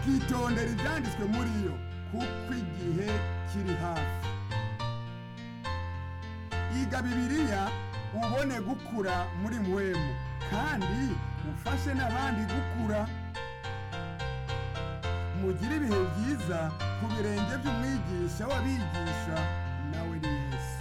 ukitondera ibyanditswe muri yo kuko igihe kiri hafi iga bibiliya ubone gukura muri mwemu kandi ufashe n'abandi gukura mugire ibihe byiza ku birenge by'umwigisha w'abigisha nawe ni yesu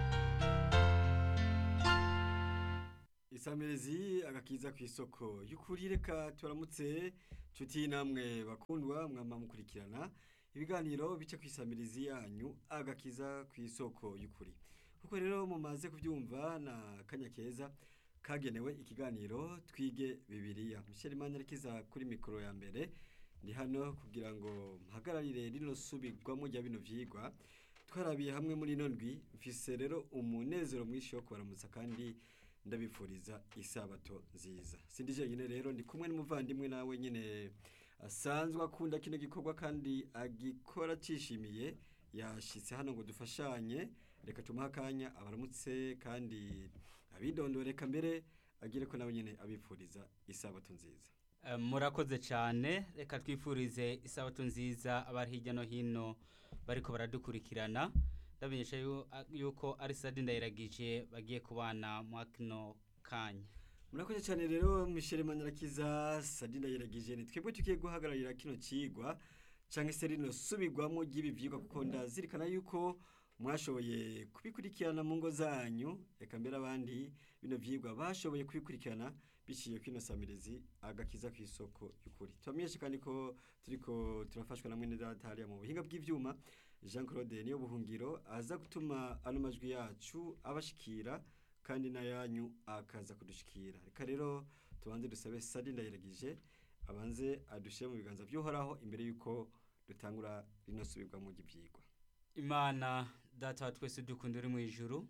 isamirizi agakiza ku isoko y'ukuri reka turamutse nshuti namwe bakundwa mwama mukurikirana ibiganiro bice ku isamirizi yanyu agakiza ku isoko y'ukuri kuko rero mumaze kubyumva na kanya keza kagenewe ikiganiro twige bibiliya Michel Manirakiza kuri mikoro ya mbere ndi hano kugira ngo mpagararire rino subirwamo rya bino vyigwa twarabiye hamwe muri ino ndwi mfise rero umunezero mwinshi wo kubaramutsa kandi ndabifuriza isabato nziza sindi jenyine rero ndi kumwe n'umuvandimwe nawe nyine asanzwe akunda kino gikorwa kandi agikora cishimiye yashitse hano ngo dufashanye reka tumuhe akanya abaramutse kandi abidondoreka mbere agire ko nawe nyine abifuriza isabato nziza Eh, murakoze cyane reka twifurize isabato nziza abari hirya no hino bariko baradukurikirana ndamenyesha yu- a- yuko ari sadi ndayiragije bagiye kubana mu kino kanya murakoze cyane rero Michel Manirakiza Sadina yiragije ni twebwe tugiye guhagararira kino cigwa canke se rino subirwamo ry'ibi vyigwa kuko ndazirikana yuko mwashoboye kubikurikirana mu ngo zanyu reka mbere abandi bino vyigwa bashoboye kubikurikirana biciye kwino samirizi agakiza ku isoko y'ukuri tubamenyeshe kandi ko turiko turafashwa na mwene data hariya mu buhinga bw'ivyuma Jean Claude niyo buhungiro aza gutuma ano majwi yacu abashikira kandi n'ayanyu akaza kudushikira reka rero tubanze dusabe sadi ndayiragije abanze adushyire mu biganza by'uhoraho imbere y'uko dutangura rino subirwamo ry'ibyigwa imana data wa twese dukunda uri mu ijuru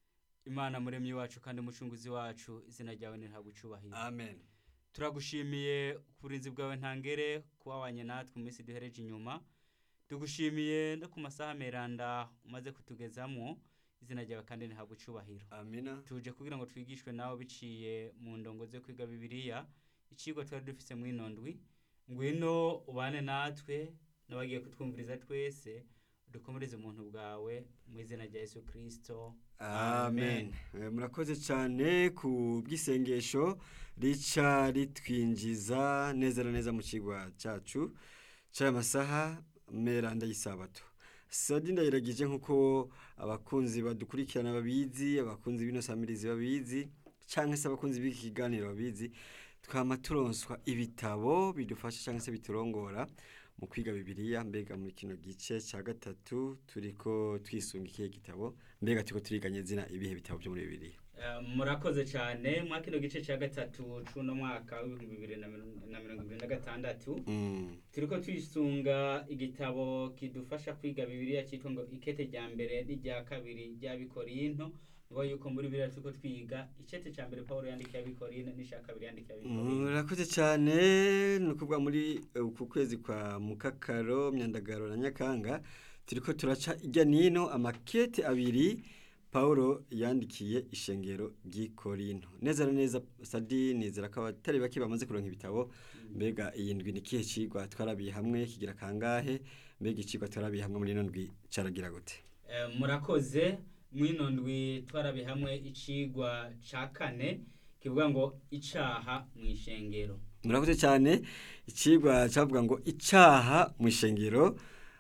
imana muremyi wacu kandi umucunguzi wacu izina ryawe ntihabwe icubahiro amen turagushimiye ku burinzi bwawe ntangere kuba wanye natwe mu minsi duhereje inyuma tugushimiye no ku masaha meranda umaze kutugezamo izina ryawe kandi ntihabwe icubahiro amina tuje kugira ngo twigishwe nawe biciye mu ndongo zo kwiga bibiliya icigwa twari dufise mu ino ndwi ngwino ubane natwe n'abagiye kutwumviriza twese udukomereze umuntu bwawe mu izina rya yesu kirisito amen Eh, murakoze cyane ku bw'isengesho rica ritwinjiza neza na neza mu kigwa cyacu cy'aya masaha meranda y'isabato sadi ndayiragije nk'uko abakunzi badukurikirana babizi abakunzi b'ino samirizi babizi cyangwa se abakunzi b'iki kiganiro babizi twama turonswa ibitabo bidufasha cyangwa se biturongora mu kwiga bibiliya mbega muri kino gice cya gatatu turiko twisunga ikihe gitabo mbega turiko turiganye zina ibihe bitabo byo muri bibiliya Eh, murakoze cyane mwa kino gice cya gatatu c'uno mwaka w'ibihumbi bibiri na mirongo na mirongo ibiri na gatandatu Mm, turiko twisunga igitabo kidufasha kwiga bibiliya cyitwa ngo ikete rya mbere n'irya kabiri ry'abikorinto ngo yuko muri bibiliya turiko twiga icete cya mbere pawulo yandikiye abikorinto n'icya kabiri yandikiye abikorinto murakoze cyane ni ukuvuga muri eh, uku kwezi kwa mukakaro myandagaro na nyakanga turiko turaca ijya nino amakete abiri Paulo yandikiye ishengero ry'i Korinto neza na neza sadi nizera ko abatari bake bamaze kuronka ibitabo mbega iyi ndwi ni kihe cigwa twarabiye hamwe kigira kangahe mbega icigwa twarabiye hamwe muri ino ndwi caragira gute Eh, murakoze mwino ndwi twarabi hamwe icigwa ca kane kivuga ngo icaha mu ishengero murakoze cyane ikigwa cyavuga ngo icyaha mu ishengero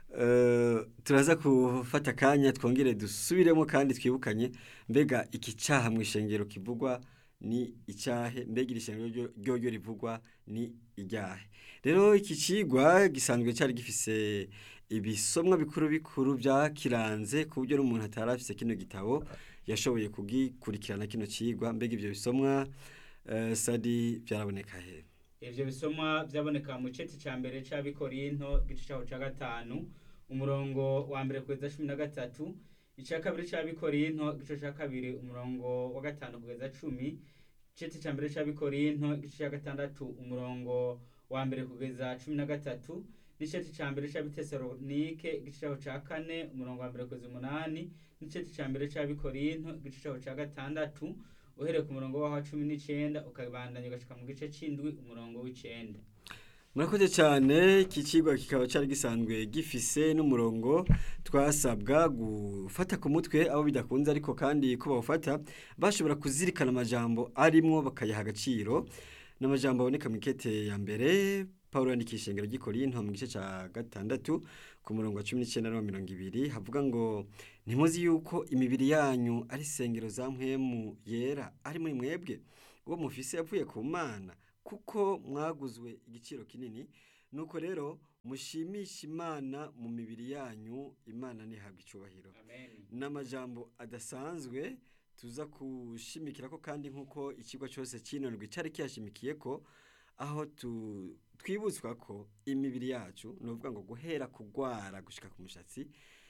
eh, turaza gufata akanya twongere dusubiremo kandi twibukanye mbega iki cyaha mu ishengero kivugwa ni icyahe mbega iri shengero ryo- ryoryo rivugwa ni iryahe rero iki kigwa gisanzwe cyari gifise ibisomwa bikuru bikuru byakiranze ku buryo n'umuntu atari afise kino gitabo yashoboye kugikurikirana kino kigwa mbega ibyo bisomwa eh, sadi byaraboneka he ivyo bisomwa vyaboneka mu ceti ca mbere c'abikorinto igice caho ca gatanu umurongo wa mbere kugeza cumi na gatatu ica kabiri c'abikorinto igice ca kabiri umurongo wa gatanu kugeza cumi iceti ca mbere c'abikorinto igice ca gatandatu umurongo wa mbere kugeza cumi na gatatu n'iceti ca mbere c'abitesalonike igice caho ca kane umurongo wa mbere kugeza umunani n'iceti ca mbere c'abikorinto igice caho ca gatandatu uhereye ku murongo waho wa cumi n'icenda ukabandanya ugashika mu gice c'indwi umurongo w'icenda murakoze cyane iki kigo kikaba cyari gisanzwe gifise n'umurongo twasabwa gufata ku mutwe abo bidakunze ariko kandi ko bawufata bashobora kuzirikana amajambo arimwo bakayaha agaciro n'amajambo aboneka mu ikete ya mbere paul yandikisha ingero ry'ikorinto mu gice cya gatandatu ku murongo wa cumi n'icyenda na mirongo ibiri havuga ngo ntimuzi yuko imibiri yanyu ari isengero za mpwemu yera ari muri mwebwe uwo mufise yavuye ku mana kuko mwaguzwe igiciro kinini nuko rero mushimisha imana mu mibiri yanyu imana ntihabwe icyubahiro amen n'amajambo adasanzwe tuza kushimikira ko kandi nk'uko ikigo cyose cy'inondwi cyari kiyashimikiye ko aho tu- twibutswa ko imibiri yacu ni ukuvuga ngo guhera kugwara gushika ku mushatsi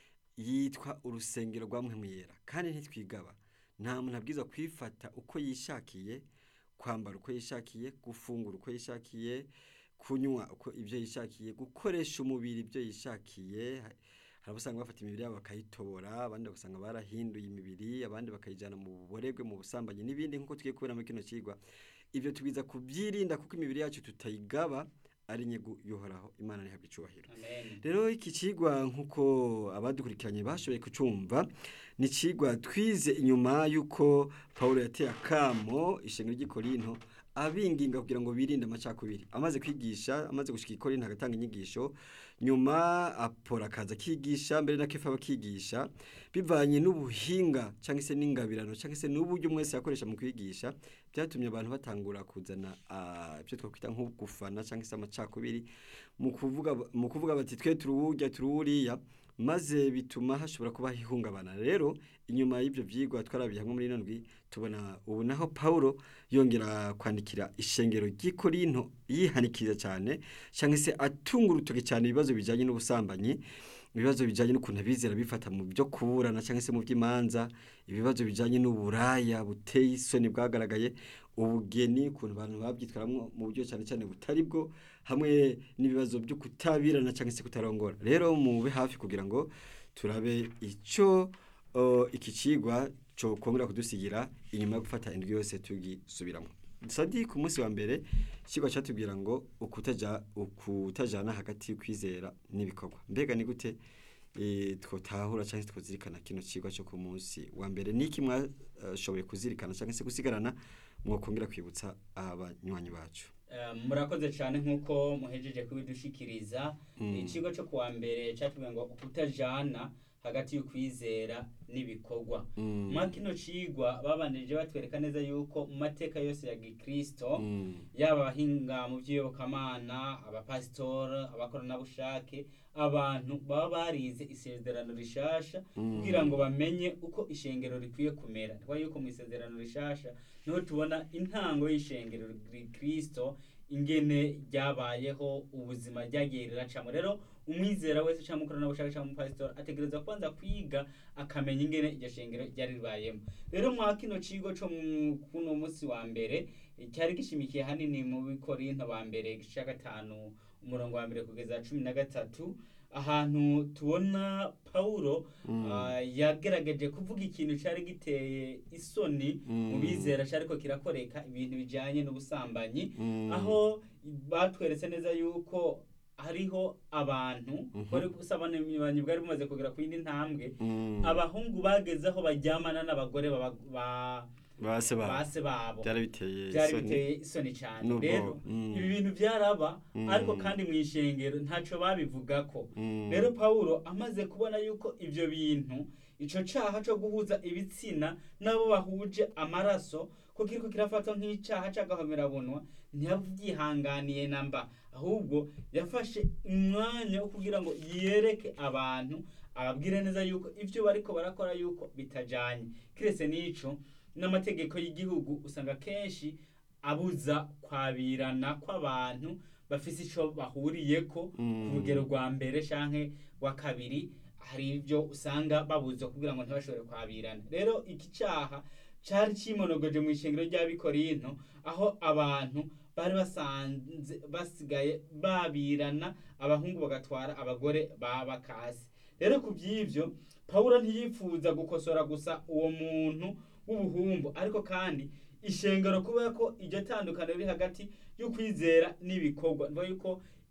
yitwa urusengero rwa yera kandi ntitwigaba nta muntu abwiza kwifata uko yishakiye kwambara uko yishakiye gufungura uko yishakiye kunywa uko ibyo yishakiye gukoresha umubiri ibyo yishakiye hari abo usanga bafata imibiri yabo bakayitobora abandi ugasanga barahinduye imibiri abandi bakayijyana mu buboregwe mu busambanyi n'ibindi nk'uko tugiye kubera muri kino kigwa ibyo tubwiza kubyirinda kuko imibiri yacu tutayigaba ari inyungu yohoraho imana ntihabwe icyubahiro amen rero iki kigwa nk'uko abadukurikiranye bashoboye kucumva ni ikigwa twize inyuma y'uko paul yateye akamo ishengero ry'ikorinto abinginga kugira ngo birinde amacakubiri amaze kwigisha amaze gushyika ikorinto agatanga inyigisho nyuma apora akaza akigisha mbere na kefa bakigisha bivanye n'ubuhinga cyangwa se n'ingabirano cyangwa se n'uburyo umwe wese yakoresha mu kwigisha byatumye abantu batangura kuzana ah, ibyo twakwita nko gufana cyangwa se amacakubiri mu kuvuga mu kuvuga bati twe turuwurya turuwuriya maze bituma hashobora kuba ihungabana rero inyuma y'ibyo byigwa twarabiye hamwe muri ndwi tubona ubu naho Paulo yongera kwandikira ishengero ry'ikorinto yihanikiriza cyane cyangwa se atunga urutoki cyane ibibazo bijyanye n'ubusambanyi ibibazo bijyanye n'ukuntu abizera bifata mu byo kuburana cyangwa se mu by'imanza ibibazo bijyanye n'uburaya buteye isoni bwagaragaye ubugeni ukuntu abantu babyitwaramo mu buryo cyane cyane butari bwo hamwe n'ibibazo byo kutabirana cyangwa se kutarongora rero mube hafi kugira ngo turabe icyo uh, iki kigwa cyo kongera kudusigira inyuma yo gufata indwi yose tugisubiramo sadi ku munsi wa mbere ikigwa cyatubwira ngo ukutaja ukutajana hagati y'ukwizera n'ibikorwa mbega ni gute eh, twotahura cyangwa se twazirikana kino kigwa cyo ku munsi wa mbere niki mwashoboye kuzirikana cyangwa se gusigarana mwokongera kwibutsa abanywanyi bacu Eh, murakoze cyane nk'uko muhejeje kubidushikiriza Mm. ikigo cyo kuwa mbere cyatubwiye ngo ukutajana hagati y'ukwizera n'ibikorwa Mm. mwa kino cigwa babanije batwereka neza yuko mu mateka yose ya gikristo Mm. yaba abahinga mu by'iyobokamana abapasitori abakoranabushake abantu baba barize isezerano rishasha Mm. kugira ngo bamenye uko ishengero rikwiye kumera kuba yuko mu isezerano rishasha niho tubona intango y'ishengero kristo ingene ryabayeho ubuzima ryagiye riracamo rero umwizera wese cyangwa umukoranabushake cyangwa umupasitori ategereza kubanza kwiga akamenya ingene iryo shengero ryari ribayemo rero mwa kino kigo cyo mu- kuno munsi wa mbere eh, cyari gishimikiye hanini mu bikorinto ba mbere igice cya gatanu umurongo wa mbere kugeza cumi na gatatu ahantu tubona pawulo Mm. ah, yagerageje kuvuga ikintu cyari giteye isoni mu Mm. bizera cyariko kirakoreka ibintu bijyanye n'ubusambanyi Mm. aho batweretse neza yuko hariho abantu Mhm. bari gusabana bwari bumaze kugera ku yindi ntambwe Mm. abahungu bageze aho baryamana n'abagore baba- ba base ba base babo byari biteye byari isoni. biteye isoni cyane Nubwo, rero mm. ibi bintu byaraba Mm. ariko kandi mu ishengero ntacyo babivugako Mm. rero pawulo amaze kubona yuko ibyo bintu icyo cyaha cyo guhuza ibitsina n'abo bahuje amaraso ko kiriko kirafatwa nk'icyaha cy'agahomerabunwa ntiyabyihanganiye na mba ahubwo yafashe umwanya wo kugira ngo yereke abantu ababwire neza yuko ibyo bariko barakora yuko bitajanye kiretse n'ico n'amategeko y'igihugu usanga kenshi abuza kwabirana kw'abantu bafise ico bahuriyeko Mm. ku rugero rwa mbere canke rwa kabiri hari ibyo usanga babuzwa kugira ngo ntibashobore kwabirana rero iki cyaha cyari kimonogoje mu ishengero ry'abikorinto aho abantu bari basanze basigaye babirana abahungu bagatwara abagore babakasi rero ku by'ibyo pawulo ntiyifuza gukosora gusa uwo muntu w'ubuhumbu ariko kandi ishengero kubera ko iryo tandukano riri hagati y'ukwizera n'ibikorwa niyo yuko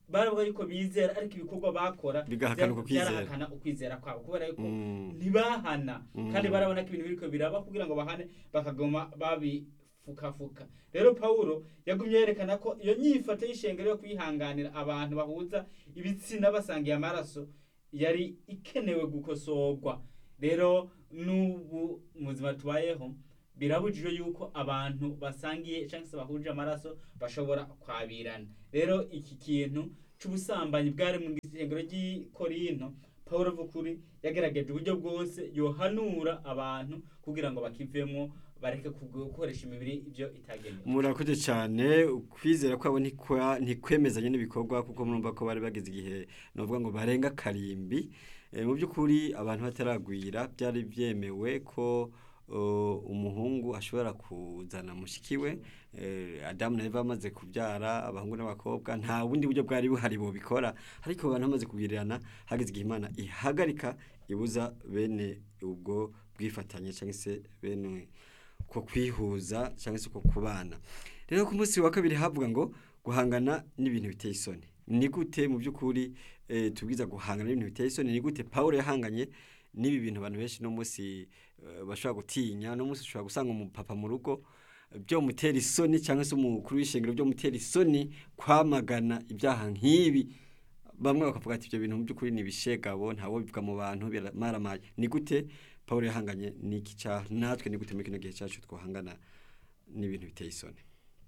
baravuga yuko bizera ariko ibikorwa bakora Bigahakana bya- uko kwizera. byarahakana ukwizera kwabo kubera yuko Mm. ntibahana Mm. kandi barabona ko ibintu biriko biraba kugira ngo bahane bakagoma babifukafuka rero pawulo yagumye yerekana ko iyo nyifato y'ishengero yo kwihanganira abantu bahuza ibitsina basangiye amaraso yari ikenewe gukosorwa rero n'ubu mu buzima tubayeho birabujijwe yuko abantu basangiye cyangwa se bahuje amaraso bashobora kwabirana rero iki kintu c'ubusambanyi bwari mu isengero ry'i korinto pawulo vukuri yagerageje uburyo bwose yohanura abantu kugira ngo bakivemo bareke kugu- gukoresha imibiri ibyo itagenewe murakoze cyane ukwizera kwabo ntikwa- ntikwemezanye n'ibikorwa kuko murumva ko bari bageze igihe novuga ngo barenga karimbi Eh, mu by'ukuri abantu bataragwira byari byemewe ko uh, umuhungu ashobora kuzana mushiki we eh, adamu na eva bamaze kubyara abahungu n'abakobwa nta bundi buryo bwari buhari bubikora ariko abantu bamaze kubwirirana hageze igihe imana ihagarika ibuza bene ubwo bwifatanye cyangwa se bene ko kwihuza cyangwa se ko kubana rero ku munsi wa kabiri havuga ngo guhangana n'ibintu biteye isoni ni gute mu by'ukuri eh, tubwiza guhangana n'ibintu biteye isoni ni gute pawulo yahanganye n'ibi bintu abantu benshi no munsi eh, bashobora gutinya no munsi ushobora gusanga umupapa mu rugo eh, byo mutera isoni cyangwa se umukuru w'ishengero byo mutera isoni kwamagana ibyaha nk'ibi bamwe bakavuga ati ibyo bintu mu by'ukuri ni ibishegabo ntawo bivuga mu bantu biramaramaye ni gute pawulo yahanganye n'iki cyaha natwe ni gute muri kino gihe cyacu twahangana n'ibintu biteye isoni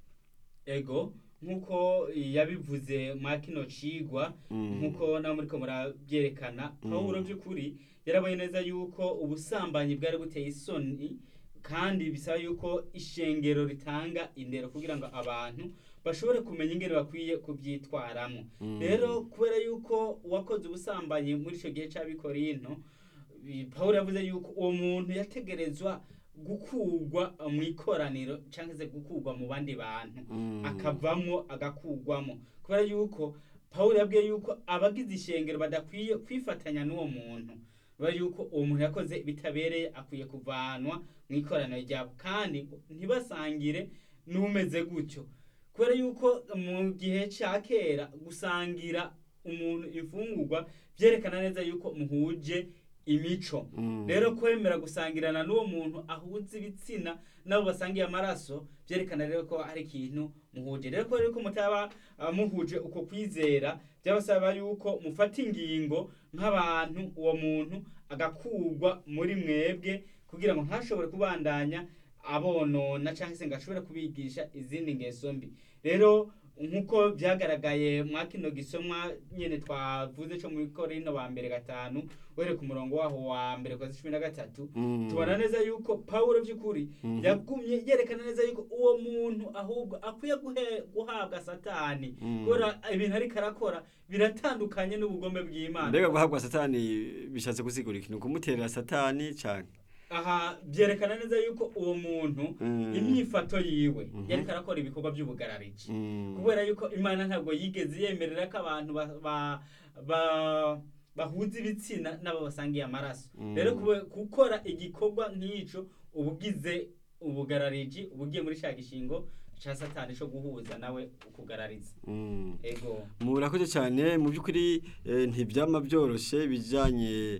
ego nk'uko yabivuze mwa kino cigwa Mm. nk'uko nawe muriko murabyerekana pawulo by'ukuri yarabonye neza yuko ubusambanyi bwari buteye isoni kandi bisaba yuko ishengero ritanga indero kugira ngo abantu bashobore kumenya ingene bakwiye kubyitwaramo Mm. rero kubera yuko uwakoze ubusambanyi muri icyo gihe cy'abikorinto bi- pawulo yavuze yuko uwo muntu yategerezwa gukurwa mu ikoraniro cyangwa se gukurwa mu bandi bantu Mm. akavamwo agakugwamo kubera yuko pawulo yabwiye yuko abagize ishengero badakwiye kwifatanya n'uwo muntu kubera yuko uwo muntu yakoze bitabereye akwiye kuvanwa mu ikoraniro ryabo kandi ntibasangire n'umeze gutyo kubera yuko mu gihe cya kera gusangira umuntu imfungurwa byerekana neza yuko muhuje imico Mm. rero kwemera gusangirana n'uwo muntu ahuza ibitsina nabo basangiye amaraso byerekana rero ko hari ikintu muhuje rero kubera yuko mutaba ah, muhuje uko kwizera byabasaba yuko mufata ingingo nk'abantu uwo muntu agakurwa muri mwebwe kugira ngo ntashobore kubandanya abonona cyangwa se ngo ashobore kubigisha izindi ngeso mbi rero nk'uko byagaragaye mwa kino gisomwa nyine twavuze cyo muri korino wa mbere gatanu uhereye ku murongo waho wa mbere kwa cumi na gatatu Mm. tubona neza yuko pawulo by'ukuri Mhm. yagumye yerekana neza yuko uwo muntu ahubwo akwiye guhe- guhabwa satani Mm. kubera ibintu ariko arakora biratandukanye n'ubugome bw'imana mbega guhabwa satani bishatse gusigura ikintu kumuterera satani cyane aha byerekana neza yuko uwo muntu Mm. imyifato yiwe Mhm. yariko arakora ibikorwa by'ubugarariji Mm. kubera yuko imana ntabwo yigeze yemerera ko abantu ba- ba- ba- bahuza ibitsina n'abo basangiye amaraso Mm. rero kube- gukora igikorwa nk'ico uba ugize ubugarariji uba ugiye muri cya gishingo ca satani co guhuza nawe ukugarariza Mm. ego murakoze cyane mu by'ukuri eh, ntibyama byoroshye ibijyanye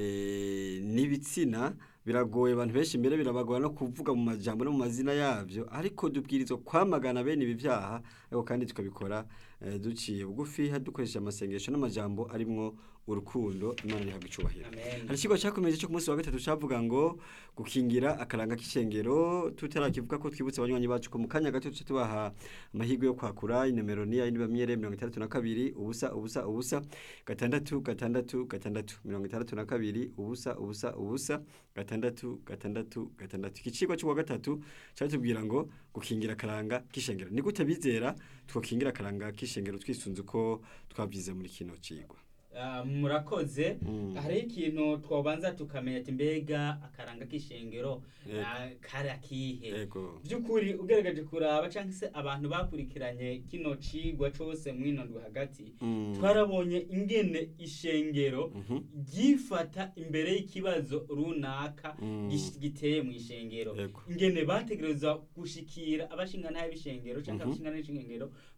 eh, n'ibitsina biragoye abantu benshi mbere birabagora no kuvuga mu majambo no mu mazina yabyo ariko dubwirizwa kwamagana bene ibi byaha ariko kandi tukabikora eh, duciye bugufi dukoresheje amasengesho n'amajambo arimwo urukundo imana ihabwa icubahiro amen hari ikigo cyakomeje cyo ku munsi wa gatatu cyavuga ngo gukingira akaranga k'ishengero tutarakivuga ko twibutse abanywanyi bacu ko mu kanya gato tuce tubaha amahirwe yo kwakura inomero ni yindi bamyere mirongo itandatu na kabiri ubusa ubusa ubusa gatandatu gatandatu gatandatu mirongo itandatu na kabiri ubusa ubusa ubusa gatandatu gatandatu gatandatu iki kigo cy'uwa gatatu cyatubwira ngo gukingira akaranga k'ishengero ni gute bizera twakingira akaranga k'ishengero twisunze uko twabyize muri kino kigwa Ah, murakoze Mm. hariho ikintu twabanza tukamenya ati mbega akaranga k'ishengero Yego. ah, kari akihe yego by'ukuri ugerageje kuraba cyangwa se abantu bakurikiranye kino cigwa cose mwino ndwi hagati Mm. twarabonye ingene ishengero Mhm. ryifata imbere y'ikibazo runaka Mm. gish- giteye mu ishengero Yego. ingene bategereza gushikira abashingana b'ishengero cyangwa Mhm. abashingana b'ishengero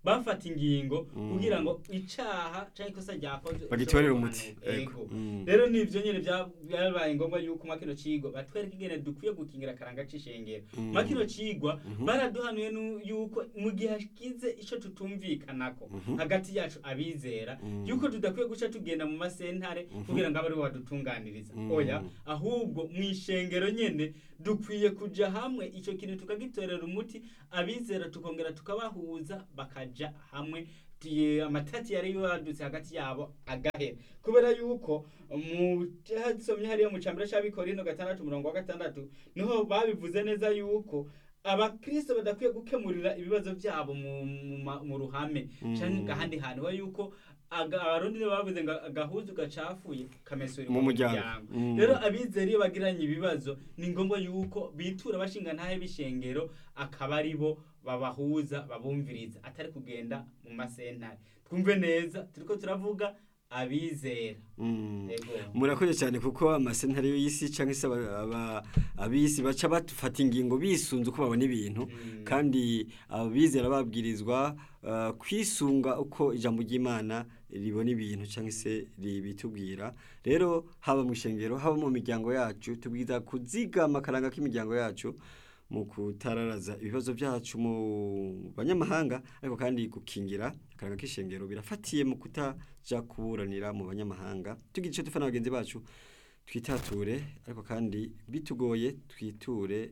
bafata ingingo Mm. kugira ngo icaha canke ikosa ryakozwe bagitorere rishobore umuti guhanurwa. Ego. Ego. Mm. rero nivyo nyene vya- vyabaye ngombwa yuko mwa kino cigwa batwereka ingene dukwiye gukingira akaranga c'ishengero Mm. mwa kino cigwa Mhm. baraduhanuye nu- yuko mu gihe hagize ico tutumvikanako Mhm. hagati yacu abizera Mm. yuko tudakwiye guca tugenda mu masentare Mhm. kugira ngo abe ariwe wadutunganiriza Mm. oya ahubwo mu ishengero nyene dukwiye kuja hamwe ico kintu tukagitorera umuti abizera tukongera tukabahuza bakaja hamwe tuye- amatati yari yadutse hagati yabo agahera kubera yuko mu hasomye hariya mu cambere c'abikorino gatandatu umurongo wa gatandatu niho babivuze neza yuko abakristo badakwiye gukemurira ibibazo byabo mu, mu, ma- mu ruhame Mm. canke ahandi hantu ho yuko aga- abarundi nibo bavuze ngo agahuzu gacafuye kamesura Mu muryango. Mm. rero abizera iyo bagiranye ibibazo ni ngombwa yuko bitura bashinga ntahe b'ishengero akaba ari bo babahuza babumviriza atari kugenda mu masentare twumve neza turiko turavuga abizera Mm. Ego. murakoze cyane kuko amasentare y'isi cyangwa se aba- aba- ab'isi baca bafata ingingo bisunze uko babona ibintu Mm. kandi abizera babwirizwa uh, kwisunga uko ijambo ry'imana ribona ibintu cyangwa se ribitubwira rero haba mu ishengero haba mu miryango yacu tubwiza kuzigama akaranga k'imiryango yacu mu kutararaza ibibazo byacu mu banyamahanga ariko kandi gukingira akaranga k'ishengero birafatiye mu kutaja kuburanira mu banyamahanga tugira icyo dufana bagenzi bacu twitature ariko kandi bitugoye twiture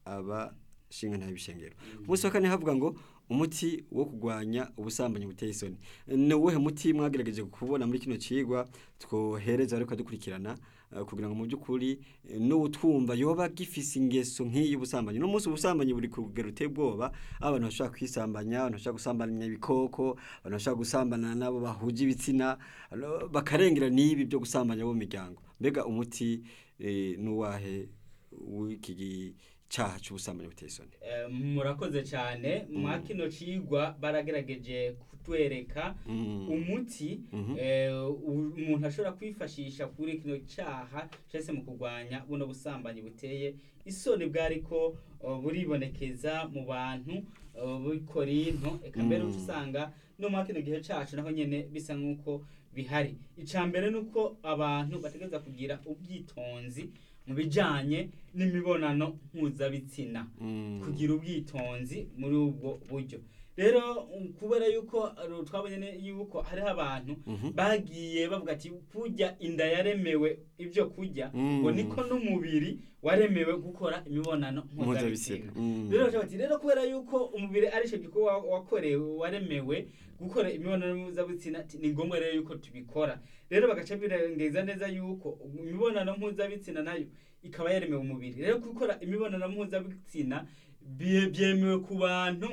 abashinga nta bishengero ku munsi wa kane havuga ngo umuti wo kurwanya ubusambanyi buteye isoni ni uwuhe muti mwagerageje kubona muri kino cigwa twohereza ariko dukurikirana eh, kugira ngo mu by'ukuri eh, n'uwutwumva yoba gifise ingeso nk'iyi y'ubusambanyi no munsi ubusambanyi buri ku rugero ruteye ubwoba aho abantu bashobora kwisambanya abantu bashobora gusambanya ibikoko abantu bashobora gusambana n'abo bahuje ibitsina ano, bakarengera n'ibi byo gusambanya bo mu miryango mbega umuti eh, n'uwahe w'iki gi- caha c'ubusambanyi buteye isoni Eh, murakoze cyane mwa kino cigwa baragerageje kutwereka Mm. umuti Mhm. eh, u- umuntu ashobora kwifashisha kuri kino cyaha cyangwa se mu kurwanya buno busambanyi buteye isoni bwariko uh, buribonekeza mu bantu uh, b'i korinto eka mbere Mm. uca usanga no muri kino gihe cacu naho nyene bisa nk'uko bihari icya mbere ni uko abantu bategereza kugira ubwitonzi mu bijanye n'imibonano mpuzabitsina Mm. kugira ubwitonzi muri ubwo buryo rero um, kubera yuko uh, twabonye ne- yuko hariho abantu Mhm. bagiye bavuga ati kurya inda yaremewe ibyo kurya Mm. ngo niko n'umubiri waremewe gukora imibonano mpuzabitsina mpuzabitsina Mm. rero baca bati rero kubera yuko umubiri ari cyo gikorwa wakorewe waremewe gukora imibonano mpuzabitsina ati, ni ngombwa rero yuko tubikora rero bagaca birengeza neza yuko imibonano mpuzabitsina nayo ikaba yaremewe umubiri rero gukora imibonano mpuzabitsina bye- byemewe ku bantu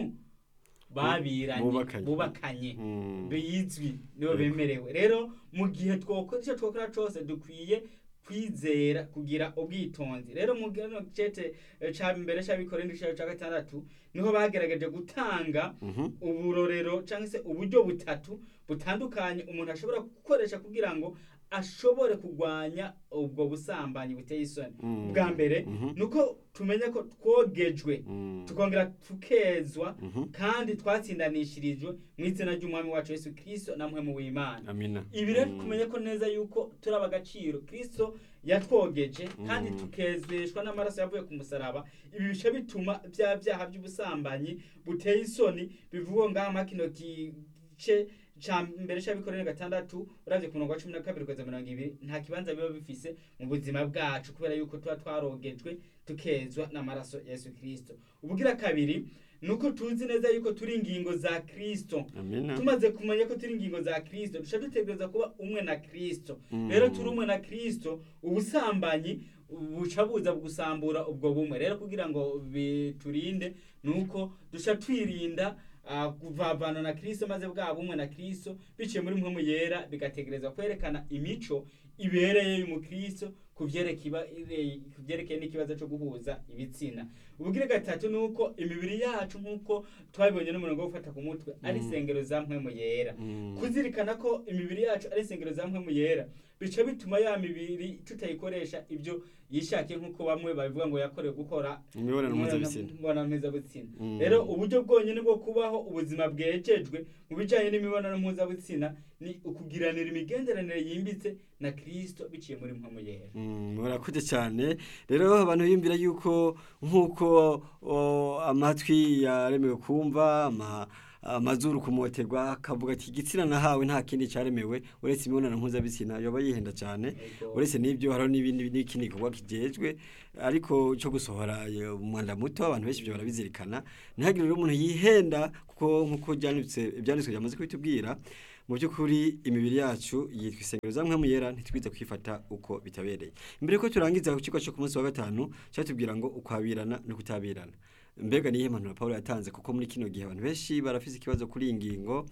babiranye Bubakanye. bubakanye Mm. bizwi nibo Yego. bemerewe rero mu gihe twokora icyo twokora cyose dukwiye kwizera kugira ubwitonzi rero mu gano cete eh, ca mbere c'abikorera igice ca gatandatu niho bagerageje gutanga Mhm. uburorero cyangwa se uburyo butatu butandukanye umuntu ashobora gukoresha kugira ngo ashobore kurwanya ubwo busambanyi buteye isoni Mm. bwa mbere Mhm. nuko tumenya ko twogejwe Mm. tukongera tukezwa Mhm. kandi twatsindanishirijwe mu izina ry'umwami wacu yesu kirisito na mpwemu w'imana amina ibi rero Mm. kumenya ko neza yuko turaba agaciro kirisito yatwogeje kandi Mm. tukezeshwa n'amaraso yavuye ku musaraba ibi bice bituma bya byaha by'ubusambanyi buteye isoni bivugwa ngaha muri kino gice ca mbere c'abikorera gatandatu uravye ku murongo wa cumi na kabiri kugeza mirongo ibiri nta kibanza biba bifise mu buzima bwacu kubera yuko tuba twarogejwe tukezwa n'amaraso ya yesu kirisito ubugira kabiri nuko tuzi neza yuko turi ingingo za kirisito amina tumaze kumenya ko turi ingingo za kirisito duca dutegereza kuba umwe na kirisito Mm. rero turi umwe na kirisito ubusambanyi buca buza gusambura ubwo bumwe rero kugira ngo biturinde nuko duca twirinda ah, kuvavana na kirisito maze bwa bumwe na kirisito biciye muri mpemu yera bigategereza kwerekana imico ibereye y'umukristo ku byerekeye n'ikibazo cyo guhuza ibitsina ubugire gatatu ni uko imibiri yacu nk'uko twabibonye n'umurongo wo gufata ku mutwe ari isengero za mpwemu yera kuzirikana ko imibiri yacu ari isengero za mpwemu yera bica bituma ya mibiri tutayikoresha ibyo yishakiye nk'uko bamwe babivuga ngo yakorewe gukora imibonano mpuzabitsina imibonano mpuzabitsina Mm. rero uburyo bwonyine bwo kubaho ubuzima bwejejwe mu bijyanye n'imibonano mpuzabitsina ni ukugiranira imigenderanire yimbitse na kirisito biciye muri mpamo yera Mm, murakoze cyane rero abantu biyumvira yuko nk'uko o, amatwi yaremewe kumva ama- amazuru kumoterwa akavuga ati igitsina nahawe nta kindi cyaremewe uretse imibonano mpuzabitsina yoba yihenda cyane Yego. uretse n'ibyo hariho n'ibindi n'ikindi gikorwa kijejwe ariko cyo gusohora eh, umwanda muto abantu benshi ibyo barabizirikana ntihagire rero umuntu yihenda kuko nk'uko byanditse ibyanditswe byamaze kubitubwira mu by'ukuri imibiri yacu yitwa isengero za mpamvu yera ntitwiza kwifata uko bitabereye mbere ko turangiza ku kigo cyo ku munsi wa gatanu cyatubwira ngo ukwabirana no kutabirana mbega niyo impanuro Paul yatanze kuko muri kino gihe abantu benshi barafise ikibazo kuri iyi ngingo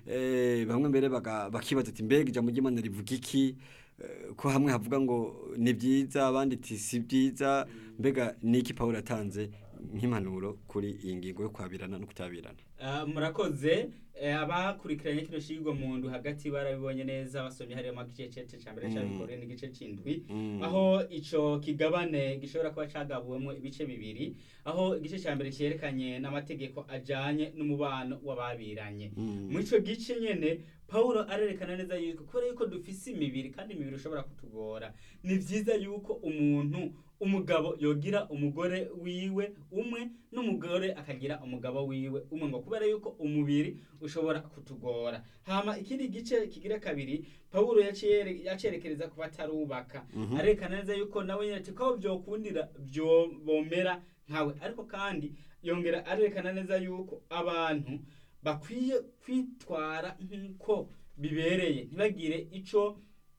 eh, bamwe mbere baga- bakibaza ati mbega ijambo ry'Imana rivuga iki Eh, ko hamwe havuga ngo ni byiza abandi ati si byiza mbega niki Paul yatanze nk'impanuro kuri iyi ngingo yo kwabirana no kutabirana Ah, murakoze eh, abakurikiranye kino shigwa mu ndu hagati barabibonye neza basomye hariya mu gice cece ca mbere Mm. cyabikore n'igice c'indwi Mm. aho ico kigabane gishobora kuba cagabuwemo ibice bibiri aho igice ca mbere cyerekanye n'amategeko ajanye n'umubano w'ababiranye Mm. muri ico gice nyene pawulo arerekana neza yuko kubera yuko dufise imibiri kandi imibiri ishobora kutugora ni vyiza yuko umuntu umugabo yogira umugore wiwe umwe n'umugore akagira umugabo wiwe umwe ngo kubera yuko umubiri ushobora kutugora hama ikindi gice kigira kabiri pawulo yacere- yacerekereza ku batarubaka Mhm. arerekana neza yuko nawe nyine ati ko byokundira byo bomera nkawe ariko kandi yongera arerekana neza yuko abantu bakwiye kwitwara nk'uko bibereye ntibagire ico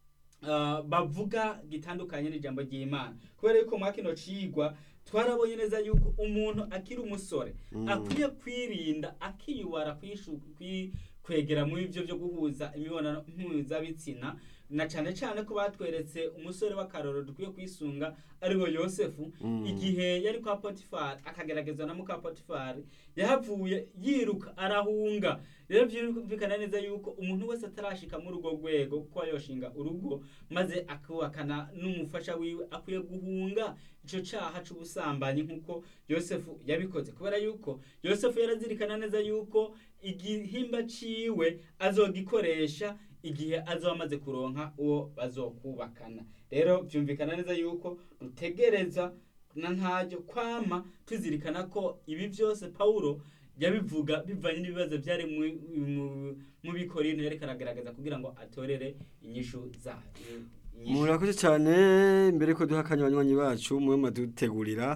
ah, bavuga gitandukanye n'ijambo ry'imana kubera yuko mwa kino cigwa twarabonye neza yuko umuntu akiri umusore Mm. akwiye kwirinda akiyubara kwishu- kwi- kwegera muri ibyo byo guhuza imibonano mpuzabitsina na cyane cyane ko batweretse umusore w'akaroro dukwiye kwisunga ariwe yosefu Mm. igihe yari kwa potifari akageragezwa na muka potifari yahavuye yiruka arahunga rero byumvikana neza yuko umuntu wese atarashika muri urwo rwego kuko yoshinga urugo maze akubakana n'umufasha wiwe akwiye guhunga ico caha c'ubusambanyi nk'uko yosefu yabikoze kubera yuko yosefu yarazirikana neza yuko igihimba ciwe azogikoresha igihe azoba amaze kuronka uwo bazokubakana rero byumvikana neza yuko dutegereza na ntaryo kwama tuzirikana ko ibi byose pawulo yabivuga bivanye n'ibibazo byari mu- mu- mu bikorino yariko aragaragaza kugira ngo atorere inyishu za inyishu. murakoze cyane mbere ko duha akanya abanywanyi bacu mube madutegurira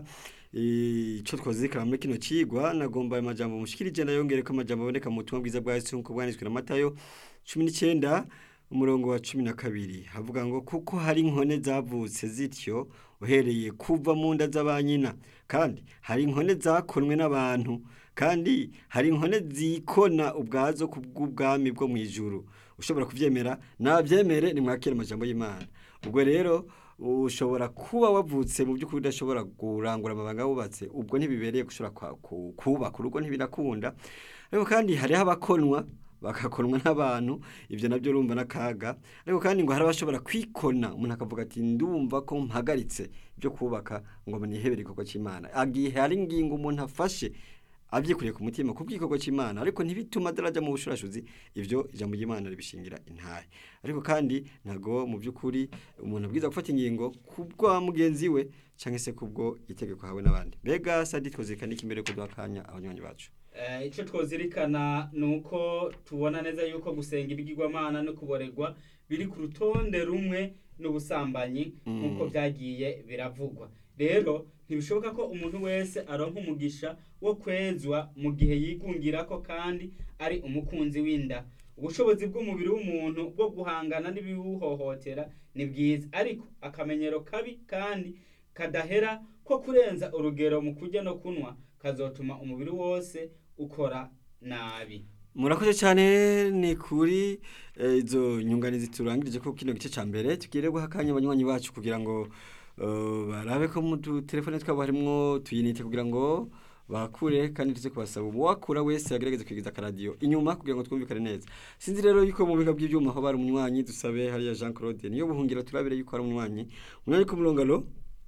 icyo twazirikana muri kino cigwa nagomba ayo majambo mushikirije ndayongere ko amajambo aboneka mu butumwa bwiza bwa Yesu nk'uko bwanditswe na Matayo cumi n'icyenda umurongo wa cumi na kabiri havuga ngo kuko hari inkone zavutse zityo uhereye kuva mu nda z'abanyina kandi hari inkone zakonwe n'abantu kandi hari inkone zikona ubwazo ku bw'ubwami bwo mu ijuru ushobora kubyemera nabyemere nimwakire amajambo y'imana ubwo rero ushobora kuba wavutse mu by'ukuri udashobora kurangura amabanga wubatse ubwo ntibibereye gushobora kwa- ku- kubaka urugo ntibirakunda ariko kandi hariho abakonwa bagakonwa n'abantu ibyo nabyo urumva n'akaga ariko kandi ngo hari abashobora kwikona umuntu akavuga ati ndumva ko mpagaritse ibyo kubaka ngo nihebere igikorwa cy'imana igihe hari ingingo umuntu afashe abyikuriye ku mutima ku bw'igikorwa cy'imana ariko ntibituma atarajya mu bushurashuzi ibyo ijambo ry'imana ribishingira intahe ariko kandi ntabwo mu by'ukuri umuntu abwiza gufata ingingo ku bwa mugenzi we cyangwa se ku bwo itegeko hawe n'abandi mbega sadi twazirikana iki mbere yo kuduha akanya abanywanyi bacu Eh, ico twozirikana ni uko tubona neza yuko gusenga ibigirwamana no kuboregwa biri ku rutonde rumwe n'ubusambanyi Mm. nk'uko byagiye biravugwa rero ntibishoboka ko umuntu wese aronka umugisha wo kwezwa mu gihe yigungira ko kandi ari umukunzi w'inda ubushobozi bw'umubiri w'umuntu bwo guhangana n'ibiwuhohotera ni bwiza ariko akamenyero kabi kandi kadahera ko kurenza urugero mu kurya no kunywa kazotuma umubiri wose ukora nabi murakoze cyane ni kuri eh, izo nyunganizi turangirije ko kino gice ca mbere tugire guha akanya abanywanyi bacu kugira ngo eh, barabe ko mu telefone twabo harimwo tuyinite kugira ngo bakure kandi tuze kubasaba uwakura wese agerageze kwigiza akaradiyo inyuma kugira ngo twumvikane neza sinzi rero yuko mu biga by'ibyuma aho bari umunywanyi dusabe hariya Jean Claude niyo buhungiro turabire yuko ari umunywanyi umunywanyi ku murongo alo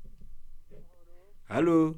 halo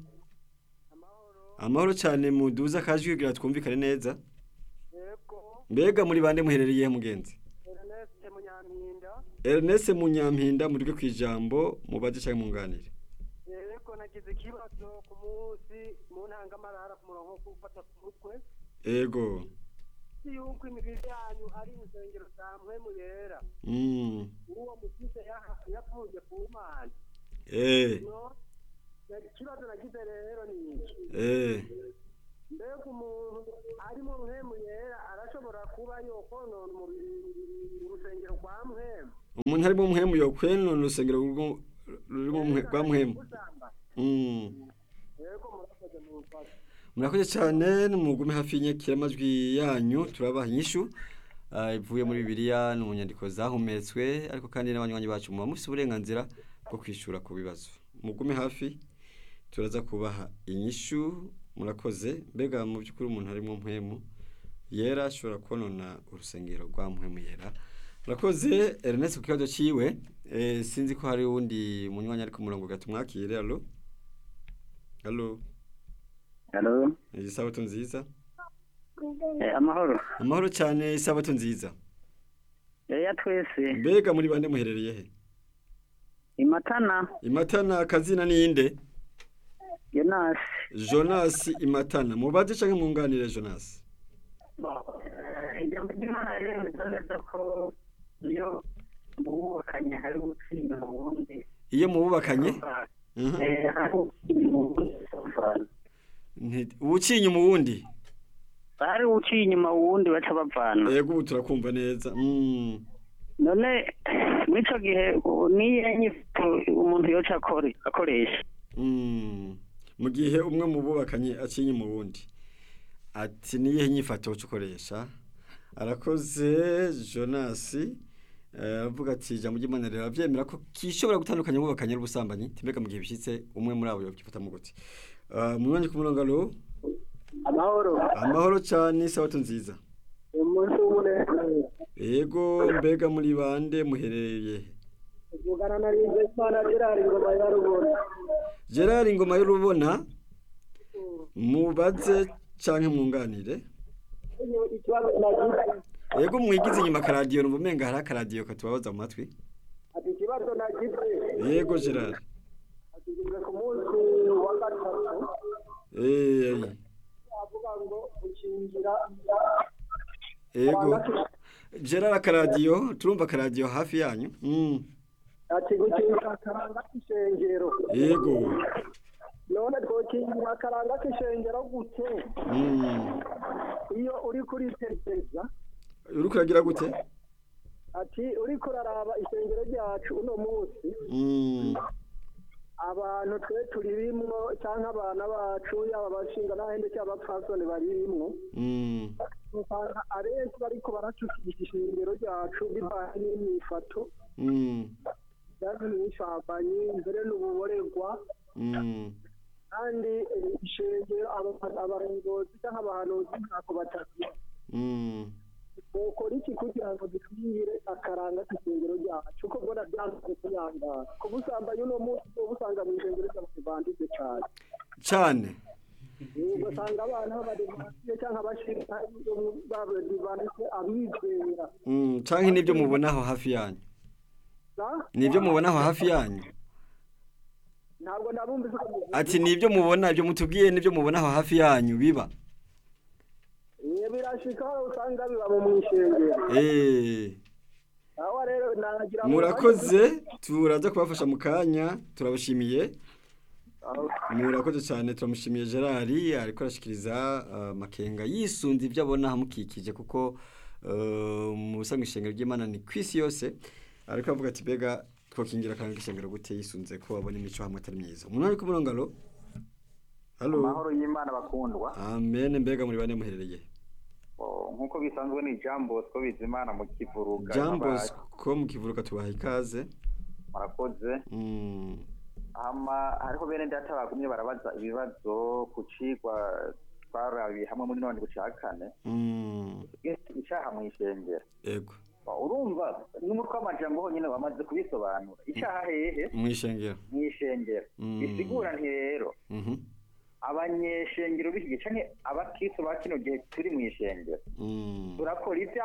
amahoro cyane muduza akajwi kugira twumvikane neza yego mbega muri bande muherereye he mugenzi ernest munyampinda Ernest Munyampinda muri ku ijambo mubaze cyangwa munganire yego nagize ikibazo ku munsi mu ntangamarara ku murongo wo gufata ku mutwe ego si yuko imibiri yanyu ari insengero za mpwemu yera mm uwo mukize yaha- yavuye ku mana eh no ikibazo nagize rero ni iki eh mbega umuntu arimo mpwemu yera arashobora kuba yokonona umubiri urusengero rwa mpwemu umuntu harimo umuhemu yokweno urusengero rurimo rurimo umuhe- rwa muhemu gusamba mm yego murakoze mu mfasha murakoze cyane mugume hafi y'inyakiramajwi yanyu turabaha inyishu ah, ivuye muri bibiliya no mu nyandiko zahumetswe ariko kandi n'abanywanyi bacu muba mufite uburenganzira bwo kwishura ku bibazo mugume hafi turaza kubaha inyishu murakoze mbega mu by'ukuri umuntu harimo mpemu yera ashobora konona urusengero rwa mpemu yera murakoze Ernest ku kibazo ciwe eh, sinzi ko hari uwundi munywanyi ari ku murongo gatumwakire alo alo Halo, isabato nziza eh, amahoro. amahoro cyane isabato nziza Yaya twese, mbega muri bande muherereye he Imatana, imatana akazina ninde Jonas. jonas imatana mubaze canke mwunganire jonas Ijambo ry'Imana riremeza neza ko iyo mubukanye hari gutsinda mu wundi. iyo mububakanye Mhm. Eh, hari gutsinda mu wundi sofana. Nti- uwuciye mu wundi Hari uciye inyuma wundi baca bavana. yego ubu turakumva neza Mm. None muri ico gihe u- niyo nyifo umuntu yoca akore akoresha. Mm. mu gihe umwe mu bubakanye acinye mu wundi ati niyihe nyifato uca ukoresha arakoze jonas eh, aravuga ati ijambo ry'imana rirabyemera ko kishobora gutandukanya ububakanye n'ubusambanyi timbega mu gihe bishyitse umwe muri abo yobyifata mu gute Ah, mu mwanya ku murongo alo amahoro amahoro cyane isabato nziza umunsi w'umunezero yego mbega muri bande muherereye he? tuvugana na rinze imana gerard ingoma ya rubona gerard ingoma y'urubona mubaze canke mwunganire ikibazo nagize yego mwigize inyuma akaradiyo numva umenga hari akaradiyo katubabaza mu matwi ati ikibazo nagize yego gerard tugeze ku munsi wa gatatu Eh, avuga ngo gukingira yego gerard akaradiyo turumva akaradiyo hafi yanyu Mm, ati gukingira akaranga k'ishengero yego none twokingira akaranga k'ishengero gute Mm, iyo uri kuritegereza uriko uragira gute ati uriko uraraba ishengero ryacu uno munsi Mm, abantu twe turirimwo cyangwa abana bacu yaba abashinga n'ahende cyangwa abapfasoni baririmwo mm, usanga abenshi bariko baracukisha ishengero ryacu bivanye n'imyifato mm, cyangwa n'ishambanyi mbere n'ububorerwa mm, kandi eh, ishengero aba- abarongozi cyangwa abahanuzi ntako batatu mm. bokora iki kugira ngo dutwire akaranga k'ishengero ryacu uko mbona byanze kuyangara ku busambanyi uno munsi uba usanga mu ishengero ry'abantu banditse cyane cane ugasanga abana b'abadivansiye cyangwa abashinga b'abadivansiye abizera Mm, canke nibyo mubonaho hafi yanyu nibyo mubonaho hafi yanyu ntabwo nabumvise uko muvuga ati nibyo mubona ibyo mutubwiye nibyo mubonaho hafi yanyu biba Eh, birashika aho usanga biba mu mwishengero Eh, aho rero nagira ngo- murakoze turaza kubafasha mu kanya turabashimiye murakoze cyane turamushimiye gerard ariko arashikiriza ah, amakenga yisunze ibyo abona ahamukikije kuko eh, mu busanzwe ishengero ry'imana ni ku isi yose ariko avuga ati mbega twakingira akanga ishengero gute yisunze ko babona imico hamwe atari myiza umuntu ari ku murongo alo halo amahoro y'imana bakundwa amen mbega muri bane muherereye Oh, nk'uko bisanzwe ni Jean Bosco Bizimana mu Kivuruga Jean Nk'aba- Bosco mu kivuruka tubaha ikaze murakoze Mm, hama hariho bene data bagumye barabaza ibibazo ku cigwa twarabiye hamwe muri none guca kane mm, icaha mw'ishengero ego urumva n'umutwe w'amajambo honyine wamaze kubisobanura icaha hehe mwishengero mw'ishengero Mm. bisigura nti rero Mhm, abanyeshengero b'iki gihe canke abakristo ba kino gihe turi mw'ishengero mm, turakora ivya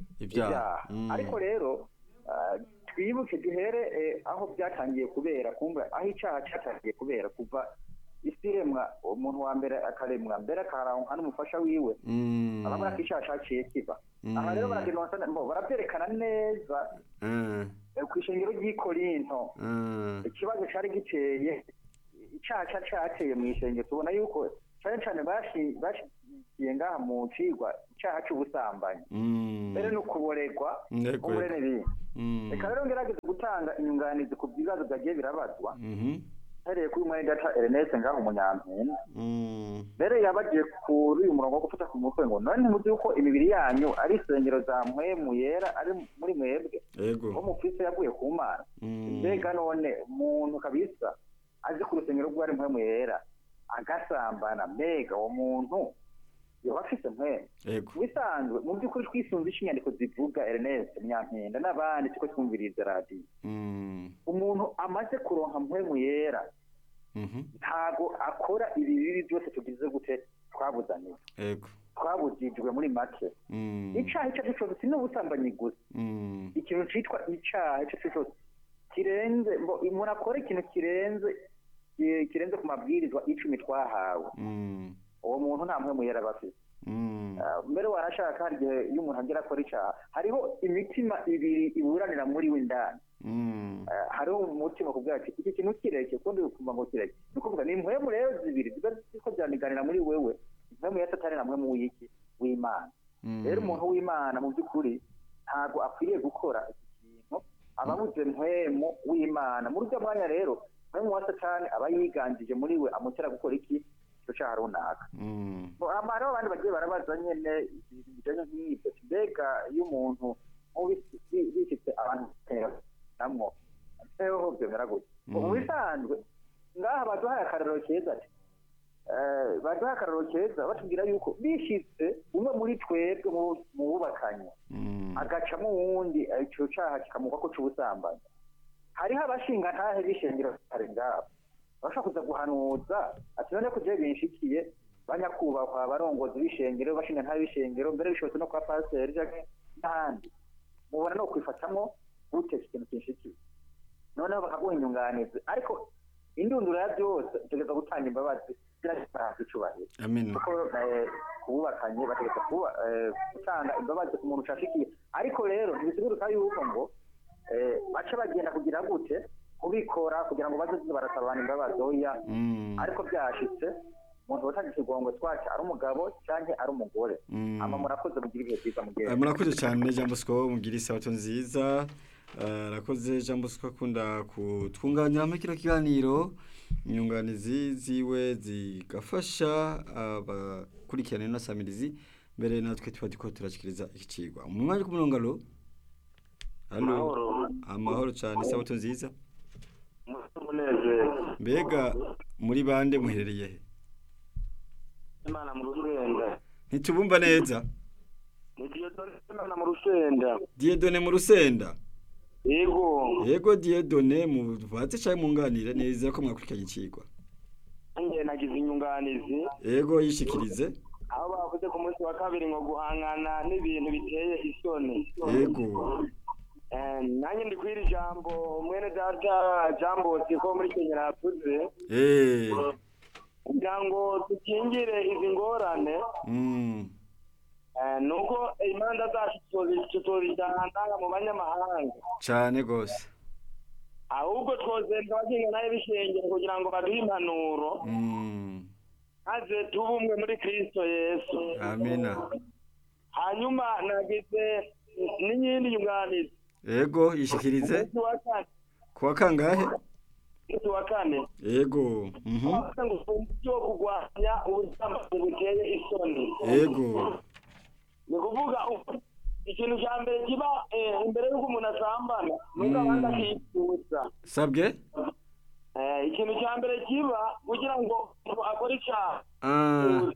ibyaha Mm, ariko rero ah, twibuke duhere eh, aho byatangiye kubera kumva aho icaha cyatangiye kubera kuva isi iremwa umuntu wa mbere akaremwa mbere akaharanka n'umufasha wiwe mm, arabona ko icaha caciye kiba Mm. aha rero baragenonsa mbo baravyerekana neza eh, eh, kw'ishengero ry'i korinto eh, ikibazo cari giteye icaha ca cateye mw'ishengero tubona yuko cane cane bashi- bashigikiye ngaha mu cigwa icaha c'ubusambanyi mm, mbere no kuboregwa Ego, umure ego. n'ibindi Mm, reka rero ngerageze gutanga inyunganizi ku bibazo byagiye birabazwa mhm, hereye kuri mwene data Ernest ngaho umunyampinga mm, mbere yabagiye kuri uyu murongo wo gufata ku mutwe ngo none ntimuzi yuko imibiri yanyu ari isengero za mpwemu yera ari muri mwebwe wo ego mu kristo yaguye ku mana Mm, mbega none umuntu kabisa azi ku rusengero rw'uwo ari mpwemu yera agasambana mbega uwo muntu yoba afise mpwemu ego mu bisanzwe mu by'ukuri twisunze ico inyandiko zivuga Ernest munyampinda n'abandi tuko twumviriza radiyo Mm, umuntu amaze kuronka mpwemu yera mhm, ntago akora ibi bibi byose tugize gute twabuzaniwe ego twabujijwe muri make Mm, icaha ico arico cyose si n'ubusambanyi gusa mm, ikintu citwa icaha ico arico cyose kirenze mbo umuntu akora ikintu kirenze eh, kirenze ku mabwirizwa icumi twahawe mm, uwo muntu nta mpwemu yera aba afise mm, Ah, mbere warashaka hari igihe iyo umuntu agera akora icaha hariho imitima ibiri iburanira muri we indani mm, Eh, hariho umutima kubwira ati iki kintu kireke kundi ukumva ngo kireke ni ukuvuga ni impwemu rero zibiri ziba ziko ziraniganira muri wewe impwemu ya satani na mpwemu w'iki w'imana mm, rero umuntu w'imana mu by'ukuri ntabwo akwiriye gukora iki kintu aba abuze mpwemu w'imana muri uryo mwanya rero mpwemu wa satani aba yiganjije muri we amutera gukora iki icyo cyaha runaka mm, Bo, hama hariho abandi bagiye barabaza nyene ibintu bijanye nk'ibyo mbega iyo umuntu nk'ubu- bi- bifite abantu namwo eho byemera gutya Mhm. mu bisanzwe ngaha baduhaye akarorero keza ati eh, baduhaye akarorero keza batubwira yuko bishitse umwe muri twebwe mu- mu bubakanye mm, agacamo uwundi eh, ico caha kikamugwa ko c'ubusambanyi hariho abashinga ntahe bishengero kare ngabo bashobora kuza guhanuza ati none ko jewe binshikiye banyakubahwa abarongozi b'ishengero bashinga ntahe b'ishengero mbere bishobotse no kwa pasiteri canke n'ahandi mubona no kwifatamwo gute iki kintu kinshikiye noneho bakaguha inyunganizi ariko indunduro ya byose utegereza gutanga imbabazi ziragitanzwe icubahiro amina kuko eh, kububakanye bategeka kuba eh, gutanga imbabazi ku muntu ucashikiye ariko rero ntibisiguruka yuko ngo eh, baca bagenda kugira gute kubikora kugira ngo baze barasabana imbabazi oya Mm, ariko byashitse umuntu watanga ikigongo twaca ari umugabo canke ari umugore mm. ama murakoze mugira ibihe byiza Eh, mugihe murakoze cyane Jean Bosco mugira isabato nziza Eh, arakoze Jean Bosco akunda kutwunganiramo kino kiganiro inyunganizi ziwe zigafasha abakurikirana ino samirizi mbere natwe tuba turiko turashikiriza iki cigwa umwanya ku murongo alo alo amahoro cyane isabato nziza umunezero mbega muri bande muherereye he imana mu rusenda ntitubumva neza ni diyodoni imana mu rusenda Dieudonne mu rusenda yego yego Dieudonne muvatse cyane munganire neza ko mwakurikiranye ikigwa nanjye nagize inyunganizi yego yishikirize aho bavuze ku munsi wa kabiri ngo guhangana n'ibintu biteye isoni yego Eh, nanjye ndi kwira ijambo mwene data jambo siko muri kenya yavuze eh kugira ngo dukingire izi ngorane mm eh, nuko imanza zacu tuzozi- tuzozijana mu banyamahanga cyane gose ahubwo twozenda abagenga nayo bishengero kugira ngo baduhe impanuro mm maze tube umwe muri kristo yesu amina hanyuma nagize n'iyindi nyunganizi yego yishikirize umunsi wa kane kuwa kangahe umunsi wa kane yego mhm bavuze ngo uburyo bwo kurwanya ubusambanyi buteye isoni yego ni ukuvuga ubu ikintu cya mbere kiba eh, imbere y'uko umuntu asambana nuko abanza akifuza sabwe Eh, ikintu cya mbere kiba kugira ngo umuntu akore icyaha Ah,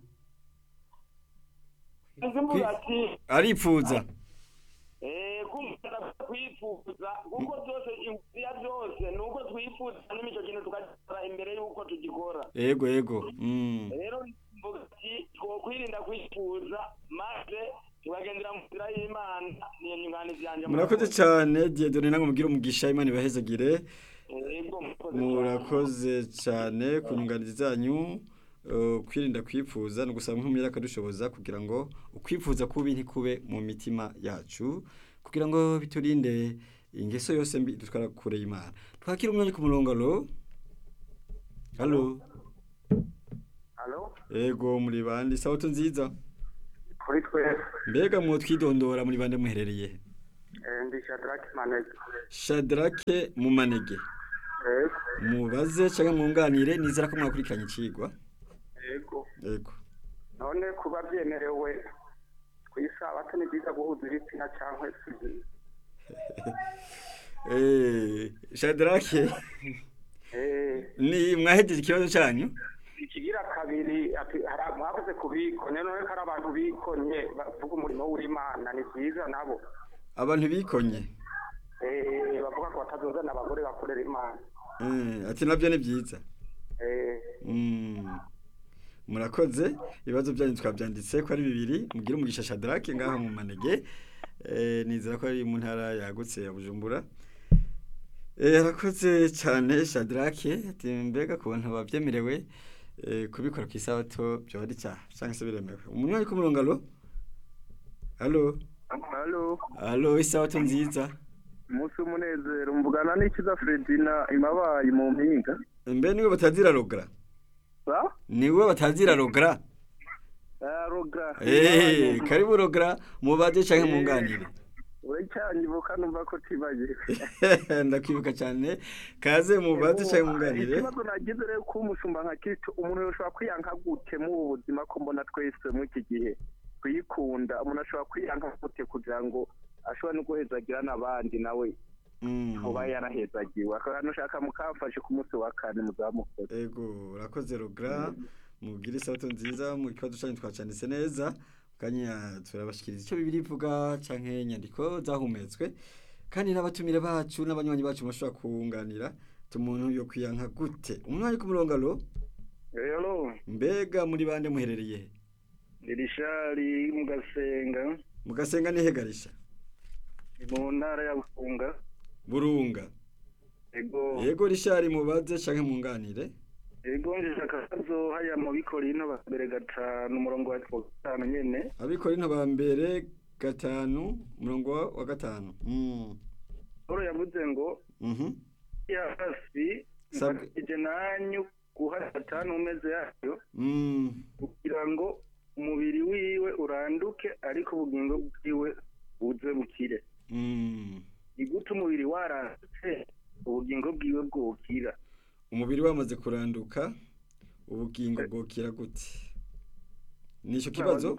nzivuga ati aripfuza eh, kumva kwifuza kuko byose inzira byose ni uko twifuza n'imico kintu tukagikora imbere y'uko tugikora yego yego Mm. rero mvuga ati twokwirinda kwifuza maze tukagendera mu nzira y'imana niyo nyunganizi yanjye murakoze cyane diedone namwe mubwire umugisha imana ibahezagire yego murakoze cyane. murakoze cyane ku nyunganizi zanyu eh, kwirinda kwipfuza ni ugusaba nk'umwere akadushoboza kugira ngo ukwifuza kubi ntikube mu mitima yacu kugira ngo biturinde ingeso yose mbi dutwara kure y'imana twakira umwanya ku murongo alo alo halo ego muri bande sabato nziza kuri twese mbega mu twidondora muri bande muherereye eh, ndi shadraki manege shadrake mu manege yego mubaze cyangwa mwunganire nizera ko mwakurikiranye ikigwa yego ego none kuba byemerewe ku isabato ni byiza guhuza ibitsina cyangwa si byiza Eh, shadrake Eh, ni mwahejeje ikibazo cyanyu ikigira kabiri ati hari mwakoze kubikonye none ko hari abantu bikonye bavuga umurimo w'imana ni byiza nabo abantu bikonye Eh, bavuga ko batazozana abagore bakorera imana Eh, ati nabyo ni byiza Eh, Mm. murakoze ibibazo byanyu twabyanditse ko ari bibiri mugire umugisha shadrake ngaho mu manege Eh, nizera ko ari mu ntara yagutse ya bujumbura Eh, arakoze cyane shadrake ati mbega ku bantu babyemerewe eh, kubikora ku isabato byoba ari cyaha cyangwa se biremewe umuntu ari ku murongo alo alo halo alo isabato nziza umunsi w'umunezero mvugana n'ikiza Fredina imabaye mu mpinga mbe niwe batazira rogara ba niwe batazira rogara roga Eh, karibu rogara mubaze cyangwa munganire uracyanyibuka numva ko tibaye ndakwibuka cyane kaze mubaze cyangwa munganire ikibazo nagize rero ko umushumba nka Kristo umuntu yoshobora kwiyanka gute mu ubu buzima ko mbona twese muri iki gihe kuyikunda umuntu ashobora kwiyanka gute kugira ngo ashobora no guhezagira n'abandi nawe Mm. kuba yarahezagiwe akantu ushaka mukafashe ku munsi wa kane muzamukora ego urakoze rogara mubwire isabato nziza mu kibazo cyanyu twacanditse neza kanya turabashikiriza icyo bibiri ivuga canke inyandiko zahumetswe kandi n'abatumire bacu n'abanywanyi bacu bashobora kunganira tumuntu yo kwiyanka gute umuntu ari ku murongo alo rero mbega muri bande muherereye he irishari mugasenga mugasenga nihegarisha mu ntara ya bufunga burunga ego yego rishari mubaze canke munganire ego njije akabazo haya mu bikorino ba mbere gatanu umurongo wa gatanu nyene abikora into ba mbere gatanu umurongo wa- wa gatanu mm. Paulo yavuze ngo mhm ya hasi Sabwe. mfatije nanyu guha satani umeze yayo mm. kugira ngo umubiri wiwe uranduke ariko ubugingo bwiwe buze bukire Mm. ni gute umubiri warandutse ubugingo bwiwe bwokira umubiri wamaze kuranduka ubugingo bwokira gute nicyo kibazo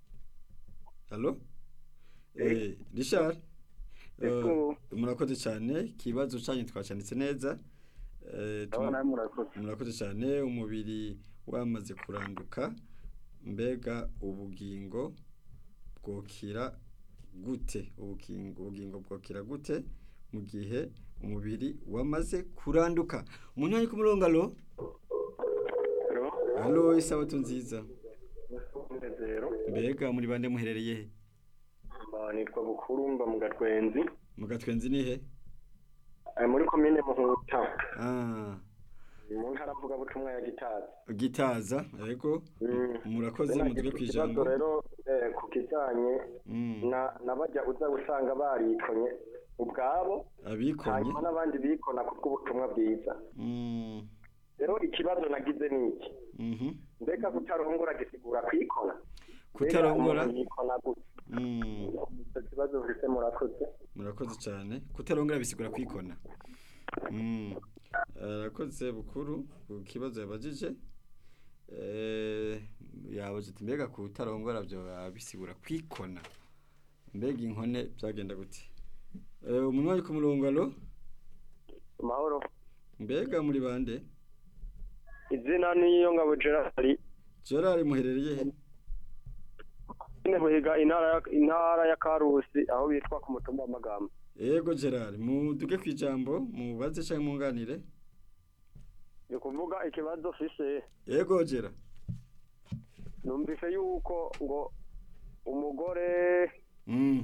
halo eh Richard eh, Ego. murakoze cyane ikibazo cyanyu twacanditse neza eh aba nawe murakoze murakoze cyane umubiri wamaze kuranduka mbega ubugingo bwokira gute ubugingo ubugingo bwokira gute mu gihe umubiri wamaze kuranduka umuntu ari ku murongo alo alo isabato nziza umunezero mbega muri bande muherereye he Mba nitwa bukurumba mu gatwenzi mu gatwenzi ni he Eh, muri komine muhuta ah mu ntara avuga butumwa ya gitazi gitaza yego Mm. murakoze Bene muduge iki ku kibazo ijambo rero eh, ku kijanye Mm. na nabajya uza gusanga barikonye ubwabo abikonye hanyuma n'abandi bikona kubw'ubutumwa bwiza Mm. rero ikibazo nagize ni iki Mhm. mbega kutarongora gisigura kwikona kutarongora Mbega umuntu yikona gute Mm. icyo kibazo mfite murakoze murakoze cyane kutarongora bisigura kwikona Mm. arakoze bukuru ku kibazo yabajije eh, yabuze ati mbega kutarongora byo bisigura kwikona mbega inkone byagenda gute Eh, umuntu ari ku murongo alo amahoro mbega muri bande izina niyo ngabo gerard gerard muherereye he nyine muhiga intara ya intara ya karusi aho bitwa ku mutumba w'amagambo yego gerard muduge ku ijambo mubaze cyangwa munganire ni kuvuga ikibazo fise yego gerard numvise yuko ngo umugore mm.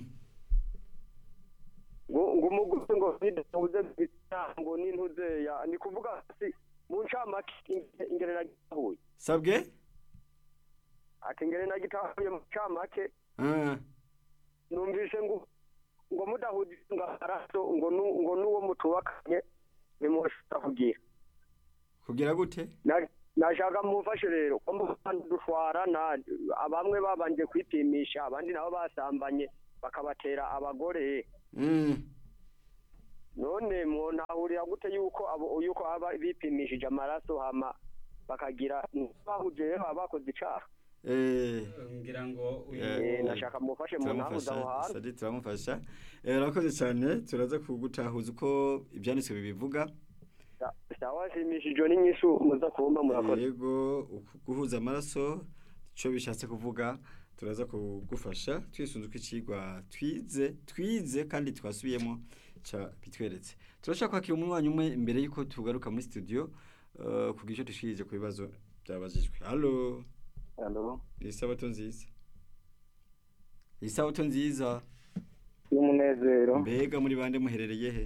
ngo ngo umugore ngo bidahuze ngo n'intuze ya ni kuvuga si mu ncamake inge- ingere na gitahuye sabwe ati ingere na gitahuye mu ncamake ah. numvise ngo ngo mudahuje ngaraso ngo nu- ngo n'uwo mutubakanye nimushobora kugira kugira gute Na- nashaka mumfashe rero ko mbana dushwarana bamwe babanje kwipimisha abandi nabo basambanye bakabatera abagore mm. none mwonahurira gute yuko abo yuko aba bipimishije amaraso hama bakagira bahuje rero baba bakoze icaha eh. ngira ngo uyu Eh, nashaka mufashe mu ntahuza aho turamufasha hantu sadi turamufasha Eh, urakoze cyane turaza kugutahuza uko ibyanditswe bibivuga Sa- sawa shimishijwe n'inyishu muza kumba murakoze yego uku- guhuza amaraso icyo bishatse kuvuga turaza kugufasha twisunze uko ikigwa twize twize kandi twasubiyemo ca bitweretse turashaka kwakira umwanya umwe imbere y'uko tugaruka muri studio uh, kugira icyo dushikirije ku bibazo byabajijwe halo Halo, isabato nziza isabato nziza y'umunezero mbega muri bande muherereye he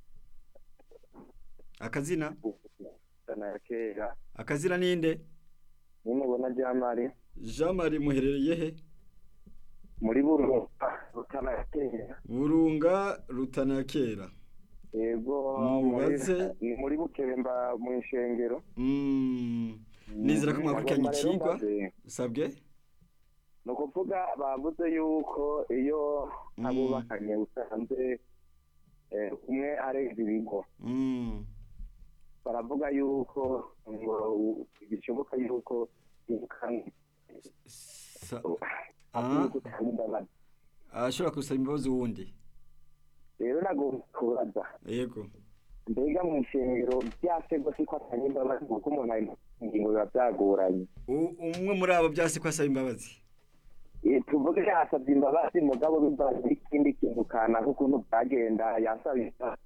akazina sana ya kera akazina ninde nimubona jamari jean marie muherereye he muri burunga rutana ya kera burunga rutana ya kera yego Mubaze. muri- ni muri bukemba mu ishengero Mm, nizera ko mwakurikiranye Agomba rero ikigwa mbaze, sabwe ni ukuvuga bavuze yuko iyo Mm. abubakanye usanze eh, umwe arenze ibigo Mm, baravuga yuko ngo u- bishoboka yuko yirukanywe sa- ati Ah. yuko utanga imbabazi ashobora gusaba imbabazi wundi rero nagomba kubaza yego mbega mu ishengero byasego siko atanga imbabazi kuko umuntu ari mu ngingo biba byagoranye U- umwe muri abo byase ko asaba imbabazi Eh, tuvuge yasabye imbabazi mugabo bibaza ikindi kintu kanaka ukuntu byagenda yasaba imbabazi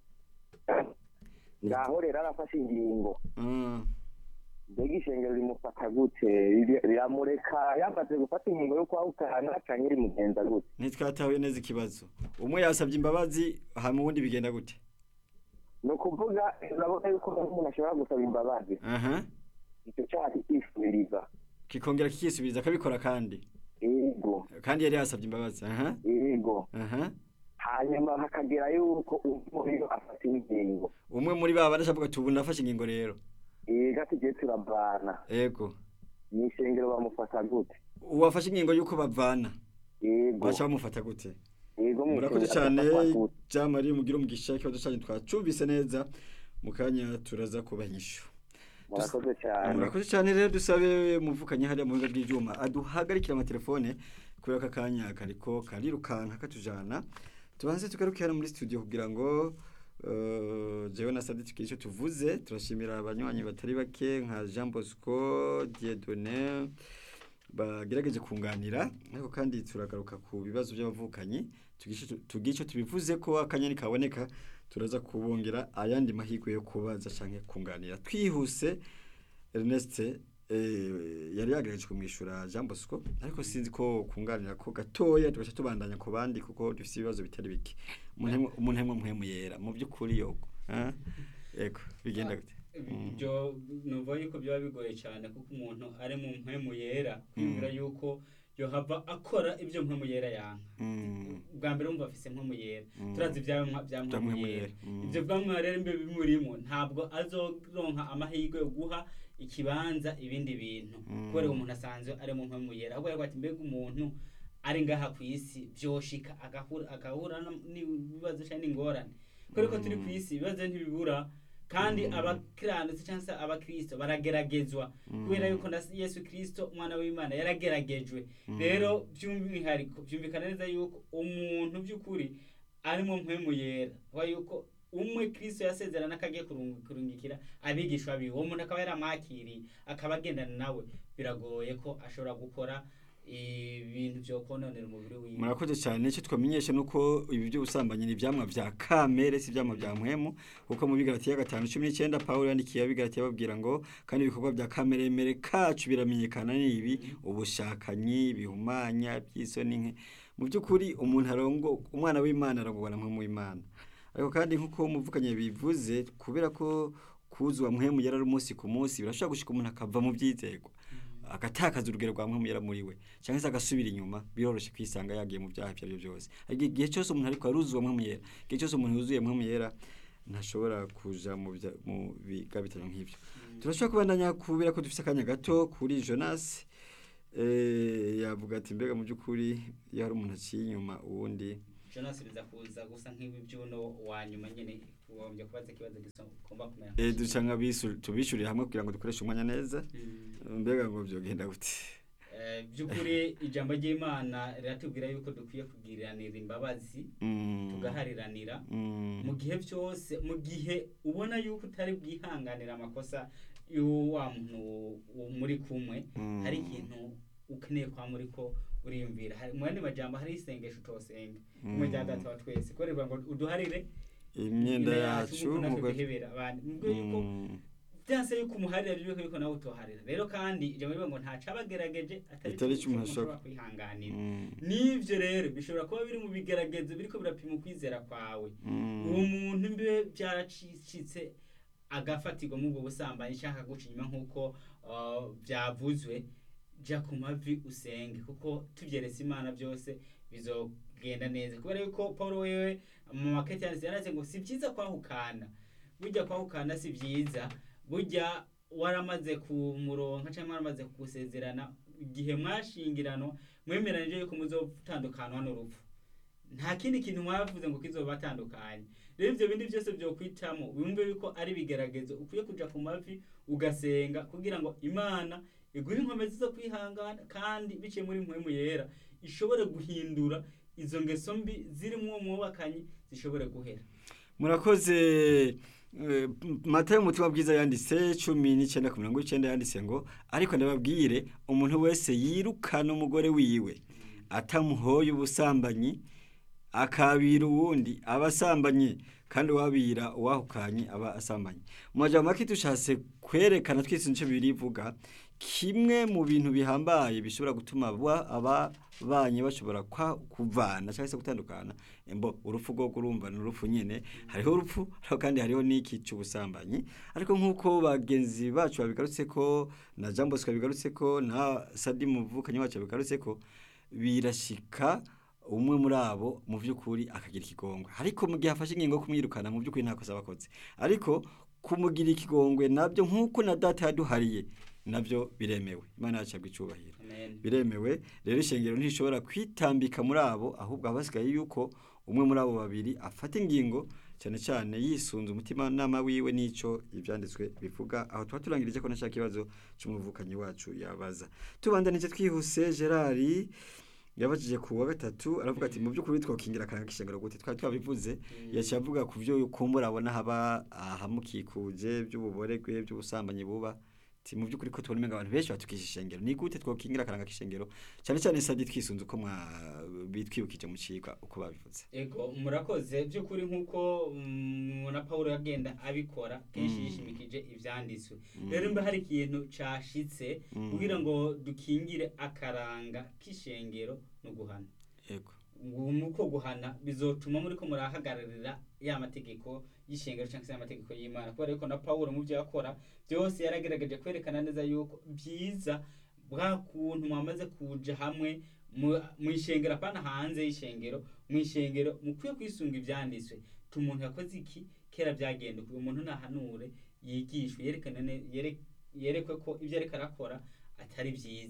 ngaho rero arafashe ingingo Ah, mbega ishengero rimufata gute Riri- riramureka yamaze gufata ingingo yo kwahukana canke rimugenza gute ntitwatahuye neza ikibazo umwe yasabye imbabazi hama uwundi bigenda gute ni ukuvuga urabona yuko umuntu ashobora gusaba imbabazi aha icyo cyaha kikisubiriza kikongera kikisubiriza akabikora kandi yego kandi yari yasabye imbabazi aha yego aha hanyuma hakagera yuko umuriro afata ingingo umwe muri ba bane ashavuga ati ubu nafashe ingingo rero yego tugiye turavana yego mu ishengero bamufata gute uwafashe ingingo y'uko bavana yego baca bamufata gute yego mu murakoze ishengero cyane bamufata gute jean marie mugira umugisha ikibazo cyanyu twacumvise neza mu kanya turaza kubahisha murakoze cyane murakoze cyane rero dusabe muvukanye hariya mu biga by'ibyuma aduhagarikire amatelefone kubera ko akanya kariko karirukanka katujana tubanze tugaruke hano muri studio kugira ngo uh, jewe na Sadi tukiri icyo tuvuze turashimira abanywanyi batari bake nka Jean Bosco Dieudonné bagerageje kunganira ariko kandi turagaruka ku bibazo by'abavukanyi tugira icyo tubivuze ko akanya kaboneka turaza kubongera ayandi mahirwe yo kubaza canke kunganira twihuse Ernest eh, yari yagerageje kumwishyura Jean Bosco ariko sinzi ko kunganira ko gatoya tugaca tubandanya ku bandi kuko dufite ibibazo bitari bike umuntu umuntu hemwe muhemu yera mu by'ukuri yoko ah yego bigenda gute ibyo nuvuga yuko byaba bigoye cyane kuko umuntu ari mu mpemu yera kwibwira yuko yohava akora ibyo mpemu yera yanga Mm. bwa mbere wumva afise mpemu yera Mm. turazi ibya mwa- bya mpemu mpemu yera yera. Mm. ibyo bwa mpemu yera mbe bimurimo ntabwo azoronka amahirwe yo guha ikibanza ibindi bintu Mm. kubera umuntu asanzwe ari mu mpemu yera ahubwo yavuga ati mbega umuntu ari ngaha ku isi byoshika agahura agahura no- n'ibibazo cyangwa n'ingorane kubera ko turi ku isi ibibazo ntibibura kandi abakiranutsi cyangwa se abakristo barageragezwa kubera yuko na yesu kristo umwana w'imana yarageragejwe rero by'umwihariko byumvikana neza yuko umuntu by'ukuri arimo mpwemu yera wa yuko umwe kristo yasezerana akagiye kurung- kurungikira abigishwa biwe uwo muntu akaba yaramwakiriye akaba agendana nawe biragoye ko ashobora gukora ibintu byo kononera umubiri wiwe murakoze cyane icyo twamenyesha ni uko ibi by'ubusambanyi ni ibyamwa bya kamere si ibyamwa bya mpwemu kuko mu bigaratiya gatanu cumi n'icyenda pawulo yandikiye abigaratiya babwira ngo kandi ibikorwa bya kameremere kacu biramenyekana ni ibi ubushakanyi bihumanya by'isoni nke mu by'ukuri umuntu arongo umwana w'imana arongorwa na mpwemu w'imana ariko kandi nk'uko umuvukanye bivuze kubera ko kuzwa mpwemu yari ari umunsi ku munsi birashobora gushika umuntu akava mu byizerwa agatakaza urugero rwa mpwemu yera muri we cyangwa se agasubira inyuma biroroshye kwisanga yagiye mu byaha ibyo ari byo byose ariko igihe cyose umuntu ariko aruzwa mpwemu yera igihe cyose umuntu yuzuye mpwemu yera ntashobora kuja mu bya- mu bigabitano nk'ibyo turashobora kubandanya kubera ko dufite akanya gato kuri jonas eh, yavuga ati mbega mu by'ukuri iyo hari umuntu aciye inyuma uwundi jonas biza kuza gusa nk'ibi by'uno wa nyuma nyine ugombye kubaza ikibazo gisomba kumera eh, duca nka bisu- tubishyurire hamwe kugira ngo dukoreshe umwanya neza Mm. mbega ngo byogenda gute Eh, by'ukuri ijambo ry'imana riratubwira yuko dukwiye kugiranira imbabazi Mm, tugahariranira mm, mu gihe byose mu gihe ubona yuko utari bwihanganira amakosa y'uwa muntu wo muri kumwe Mm. hari ikintu ukeneye kwa muri ko uriyumvira Hari- mu yandi majambo hari isengesho utosenga kumwe rya data wa twese kubera ngo uduharire imyenda yacu nk'uko natwe muga- duhebera abandi mubwo yuko Mm, byanse yuko umuharira byuko yuko nawe utoharira rero kandi ijambo rivuga ngo ntaca abagerageje atari Atari cyo cyo umuntu ushobora ashobora- kwihanganira mm, n'ibyo rero bishobora kuba biri mu bigeragezo biriko birapima ukwizera kwawe mm. uwo muntu mbe byaracitse agafatirwa muri ubwo busambanyi cyangwa akaguca inyuma nk'uko uh, byavuzwe jya ku mavi usenge kuko tubyeretse imana byose bizogenda neza kubera yuko paul wewe mu maketi yanditse yanditse ngo si byiza kwahukana burya kwahukana si byiza burya waramaze kumuronka cyangwa waramaze gusezerana igihe mwashingiranwa mwemeranije yuko muzotandukana n'urupfu nta kindi kintu mwavuze ngo kizobatandukanye rero ibyo bindi byose byo kwitamo wumve yuko ari ibigeragezo ukwiye kuja ku mavi ugasenga kugira ngo imana iguhe inkomezi zo kwihangana kandi biciye muri mpwemu yera ishobore guhindura izo ngeso mbi ziri mu mwubakanye zishobore guhera murakoze eh, matayo umutima bwiza yanditse cumi n'icyenda ku mirongo icyenda yanditse ngo ariko ndababwire umuntu wese yirukana umugore wiwe atamuhoye ubusambanyi akabira uwundi aba asambanye kandi uwabira uwahukanye aba asambanye mu majambo make dushatse kwerekana twese nicyo bibiri ivuga kimwe mu bintu bihambaye bishobora gutuma aba- ababanye bashobora kwa- kuvana cyangwa se gutandukana embo urupfu rwo kurumva ni urupfu nyine hariho urupfu ariko kandi hariho n'iki cy'ubusambanyi ariko nk'uko bagenzi bacu babigarutse ko na jean bosco babigarutse ko na sadi muvukanyi wacu babigarutse ko birashika umwe muri abo mu by'ukuri akagira ikigongwe ariko mu gihe afashe ingingo yo kumwirukana mu by'ukuri nta kosa aba akoze ariko kumugira ikigongwe nabyo nk'uko na data yaduhariye nabyo biremewe imana yacu yabwa icyubahiro amen biremewe rero ishengero ntishobora kwitambika muri abo ahubwo haba hasigaye yuko umwe muri abo babiri afata ingingo cyane cyane yisunze umutimanama wiwe n'icyo ibyanditswe bivuga aho tuba turangirije ko nashaka ikibazo cy'umuvukanyi wacu yabaza tubandanije twihuse gerard yabajije ku wa gatatu aravuga ati mu by'ukuri twakingira akanga k'ishengero gute twari twabivuze yaciye avuga ku byo kumbura abona haba ahamukikuje by'ububoregwe by'ubusambanyi buba ati mu by'ukuri ko tubona umenga abantu benshi batukisha ishengero ni gute twakingira akaranga k'ishengero cyane cyane sadi twisunze uko mwa bitwibukije mu cigwa uko babivuze ego murakoze by'ukuri nk'uko mm, na paul yagenda abikora kenshi Mm. yishimikije ivyanditswe rero mba hari ikintu cashitse Mm. kugira ngo dukingire akaranga k'ishengero no guhana yego nuko guhana bizotuma muri ko murahagararira ya mategeko y'ishengero cyangwa se amategeko y'imana kubera yuko na paul mu byo yakora byose yaragerageje kwerekana neza yuko byiza bwa kuntu mwamaze kuja hamwe mu- mu ishengero apana hanze y'ishengero mu ishengero mukwiye kwisunga ibyanditswe tu umuntu yakoze iki kera byagenda uyu muntu nahanure yigishwe yerekane ne- yere- yerekwe ko ibyo ariko arakora atari byiza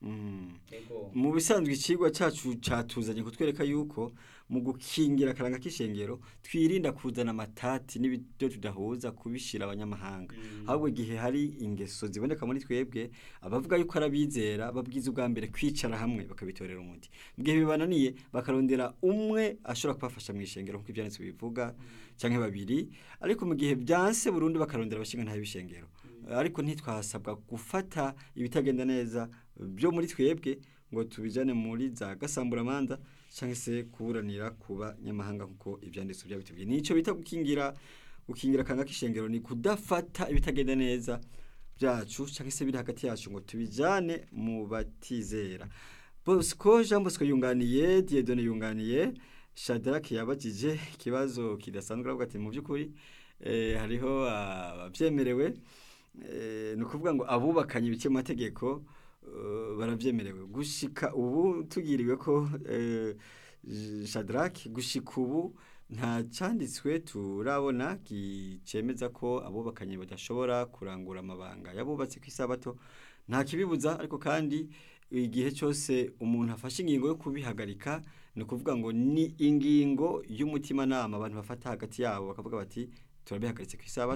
Mm. Ego. mu bisanzwe ikigwa cyacu cyatuzanye kutwereka yuko mu gukingira akaranga k'ishengero twirinda kuzana amatati n'ibyo tudahuza kubishira abanyamahanga Mm. ahubwo igihe hari ingeso ziboneka muri twebwe abavuga yuko ari abizera babwiza ubwa mbere kwicara hamwe bakabitorera umuti mu gihe bibananiye bakarondera umwe ashobora kubafasha mu ishengero nk'uko ibyanditswe bivuga cyangwa babiri ariko mu gihe byanse burundu bakarondera abashinga ntayo b'ishengero ariko ntitwasabwa gufata ibitagenda neza byo muri twebwe ngo tubijyane muri za gasamburamanza cyangwa se kuburanira ku banyamahanga nk'uko ibyanditswe byaba bitubwiye nicyo bita gukingira gukingira akanga k'ishengero ni kudafata ibitagenda neza byacu cyangwa se biri hagati yacu ngo tubijyane mu batizera bosco jean bosco yunganiye diedone yunganiye shadaraki yabagije ikibazo kidasanzwe aravuga ati mu by'ukuri eh, hariho ababyemerewe eh, ni ukuvuga ngo abubakanye ibice mu mategeko eh, barabyemerewe gushika ubu tugiriwe ko eh, shadaraki gushika ubu nta cyanditswe turabona cyemeza ko abubakanye badashobora kurangura amabanga yabubatse ku isabato nta kibibuza ariko kandi igihe cyose umuntu afashe ingingo yo kubihagarika ni ukuvuga ngo ni ingingo y'umutimanama abantu bafata hagati yabo bakavuga bati turabihagaritse ku isabato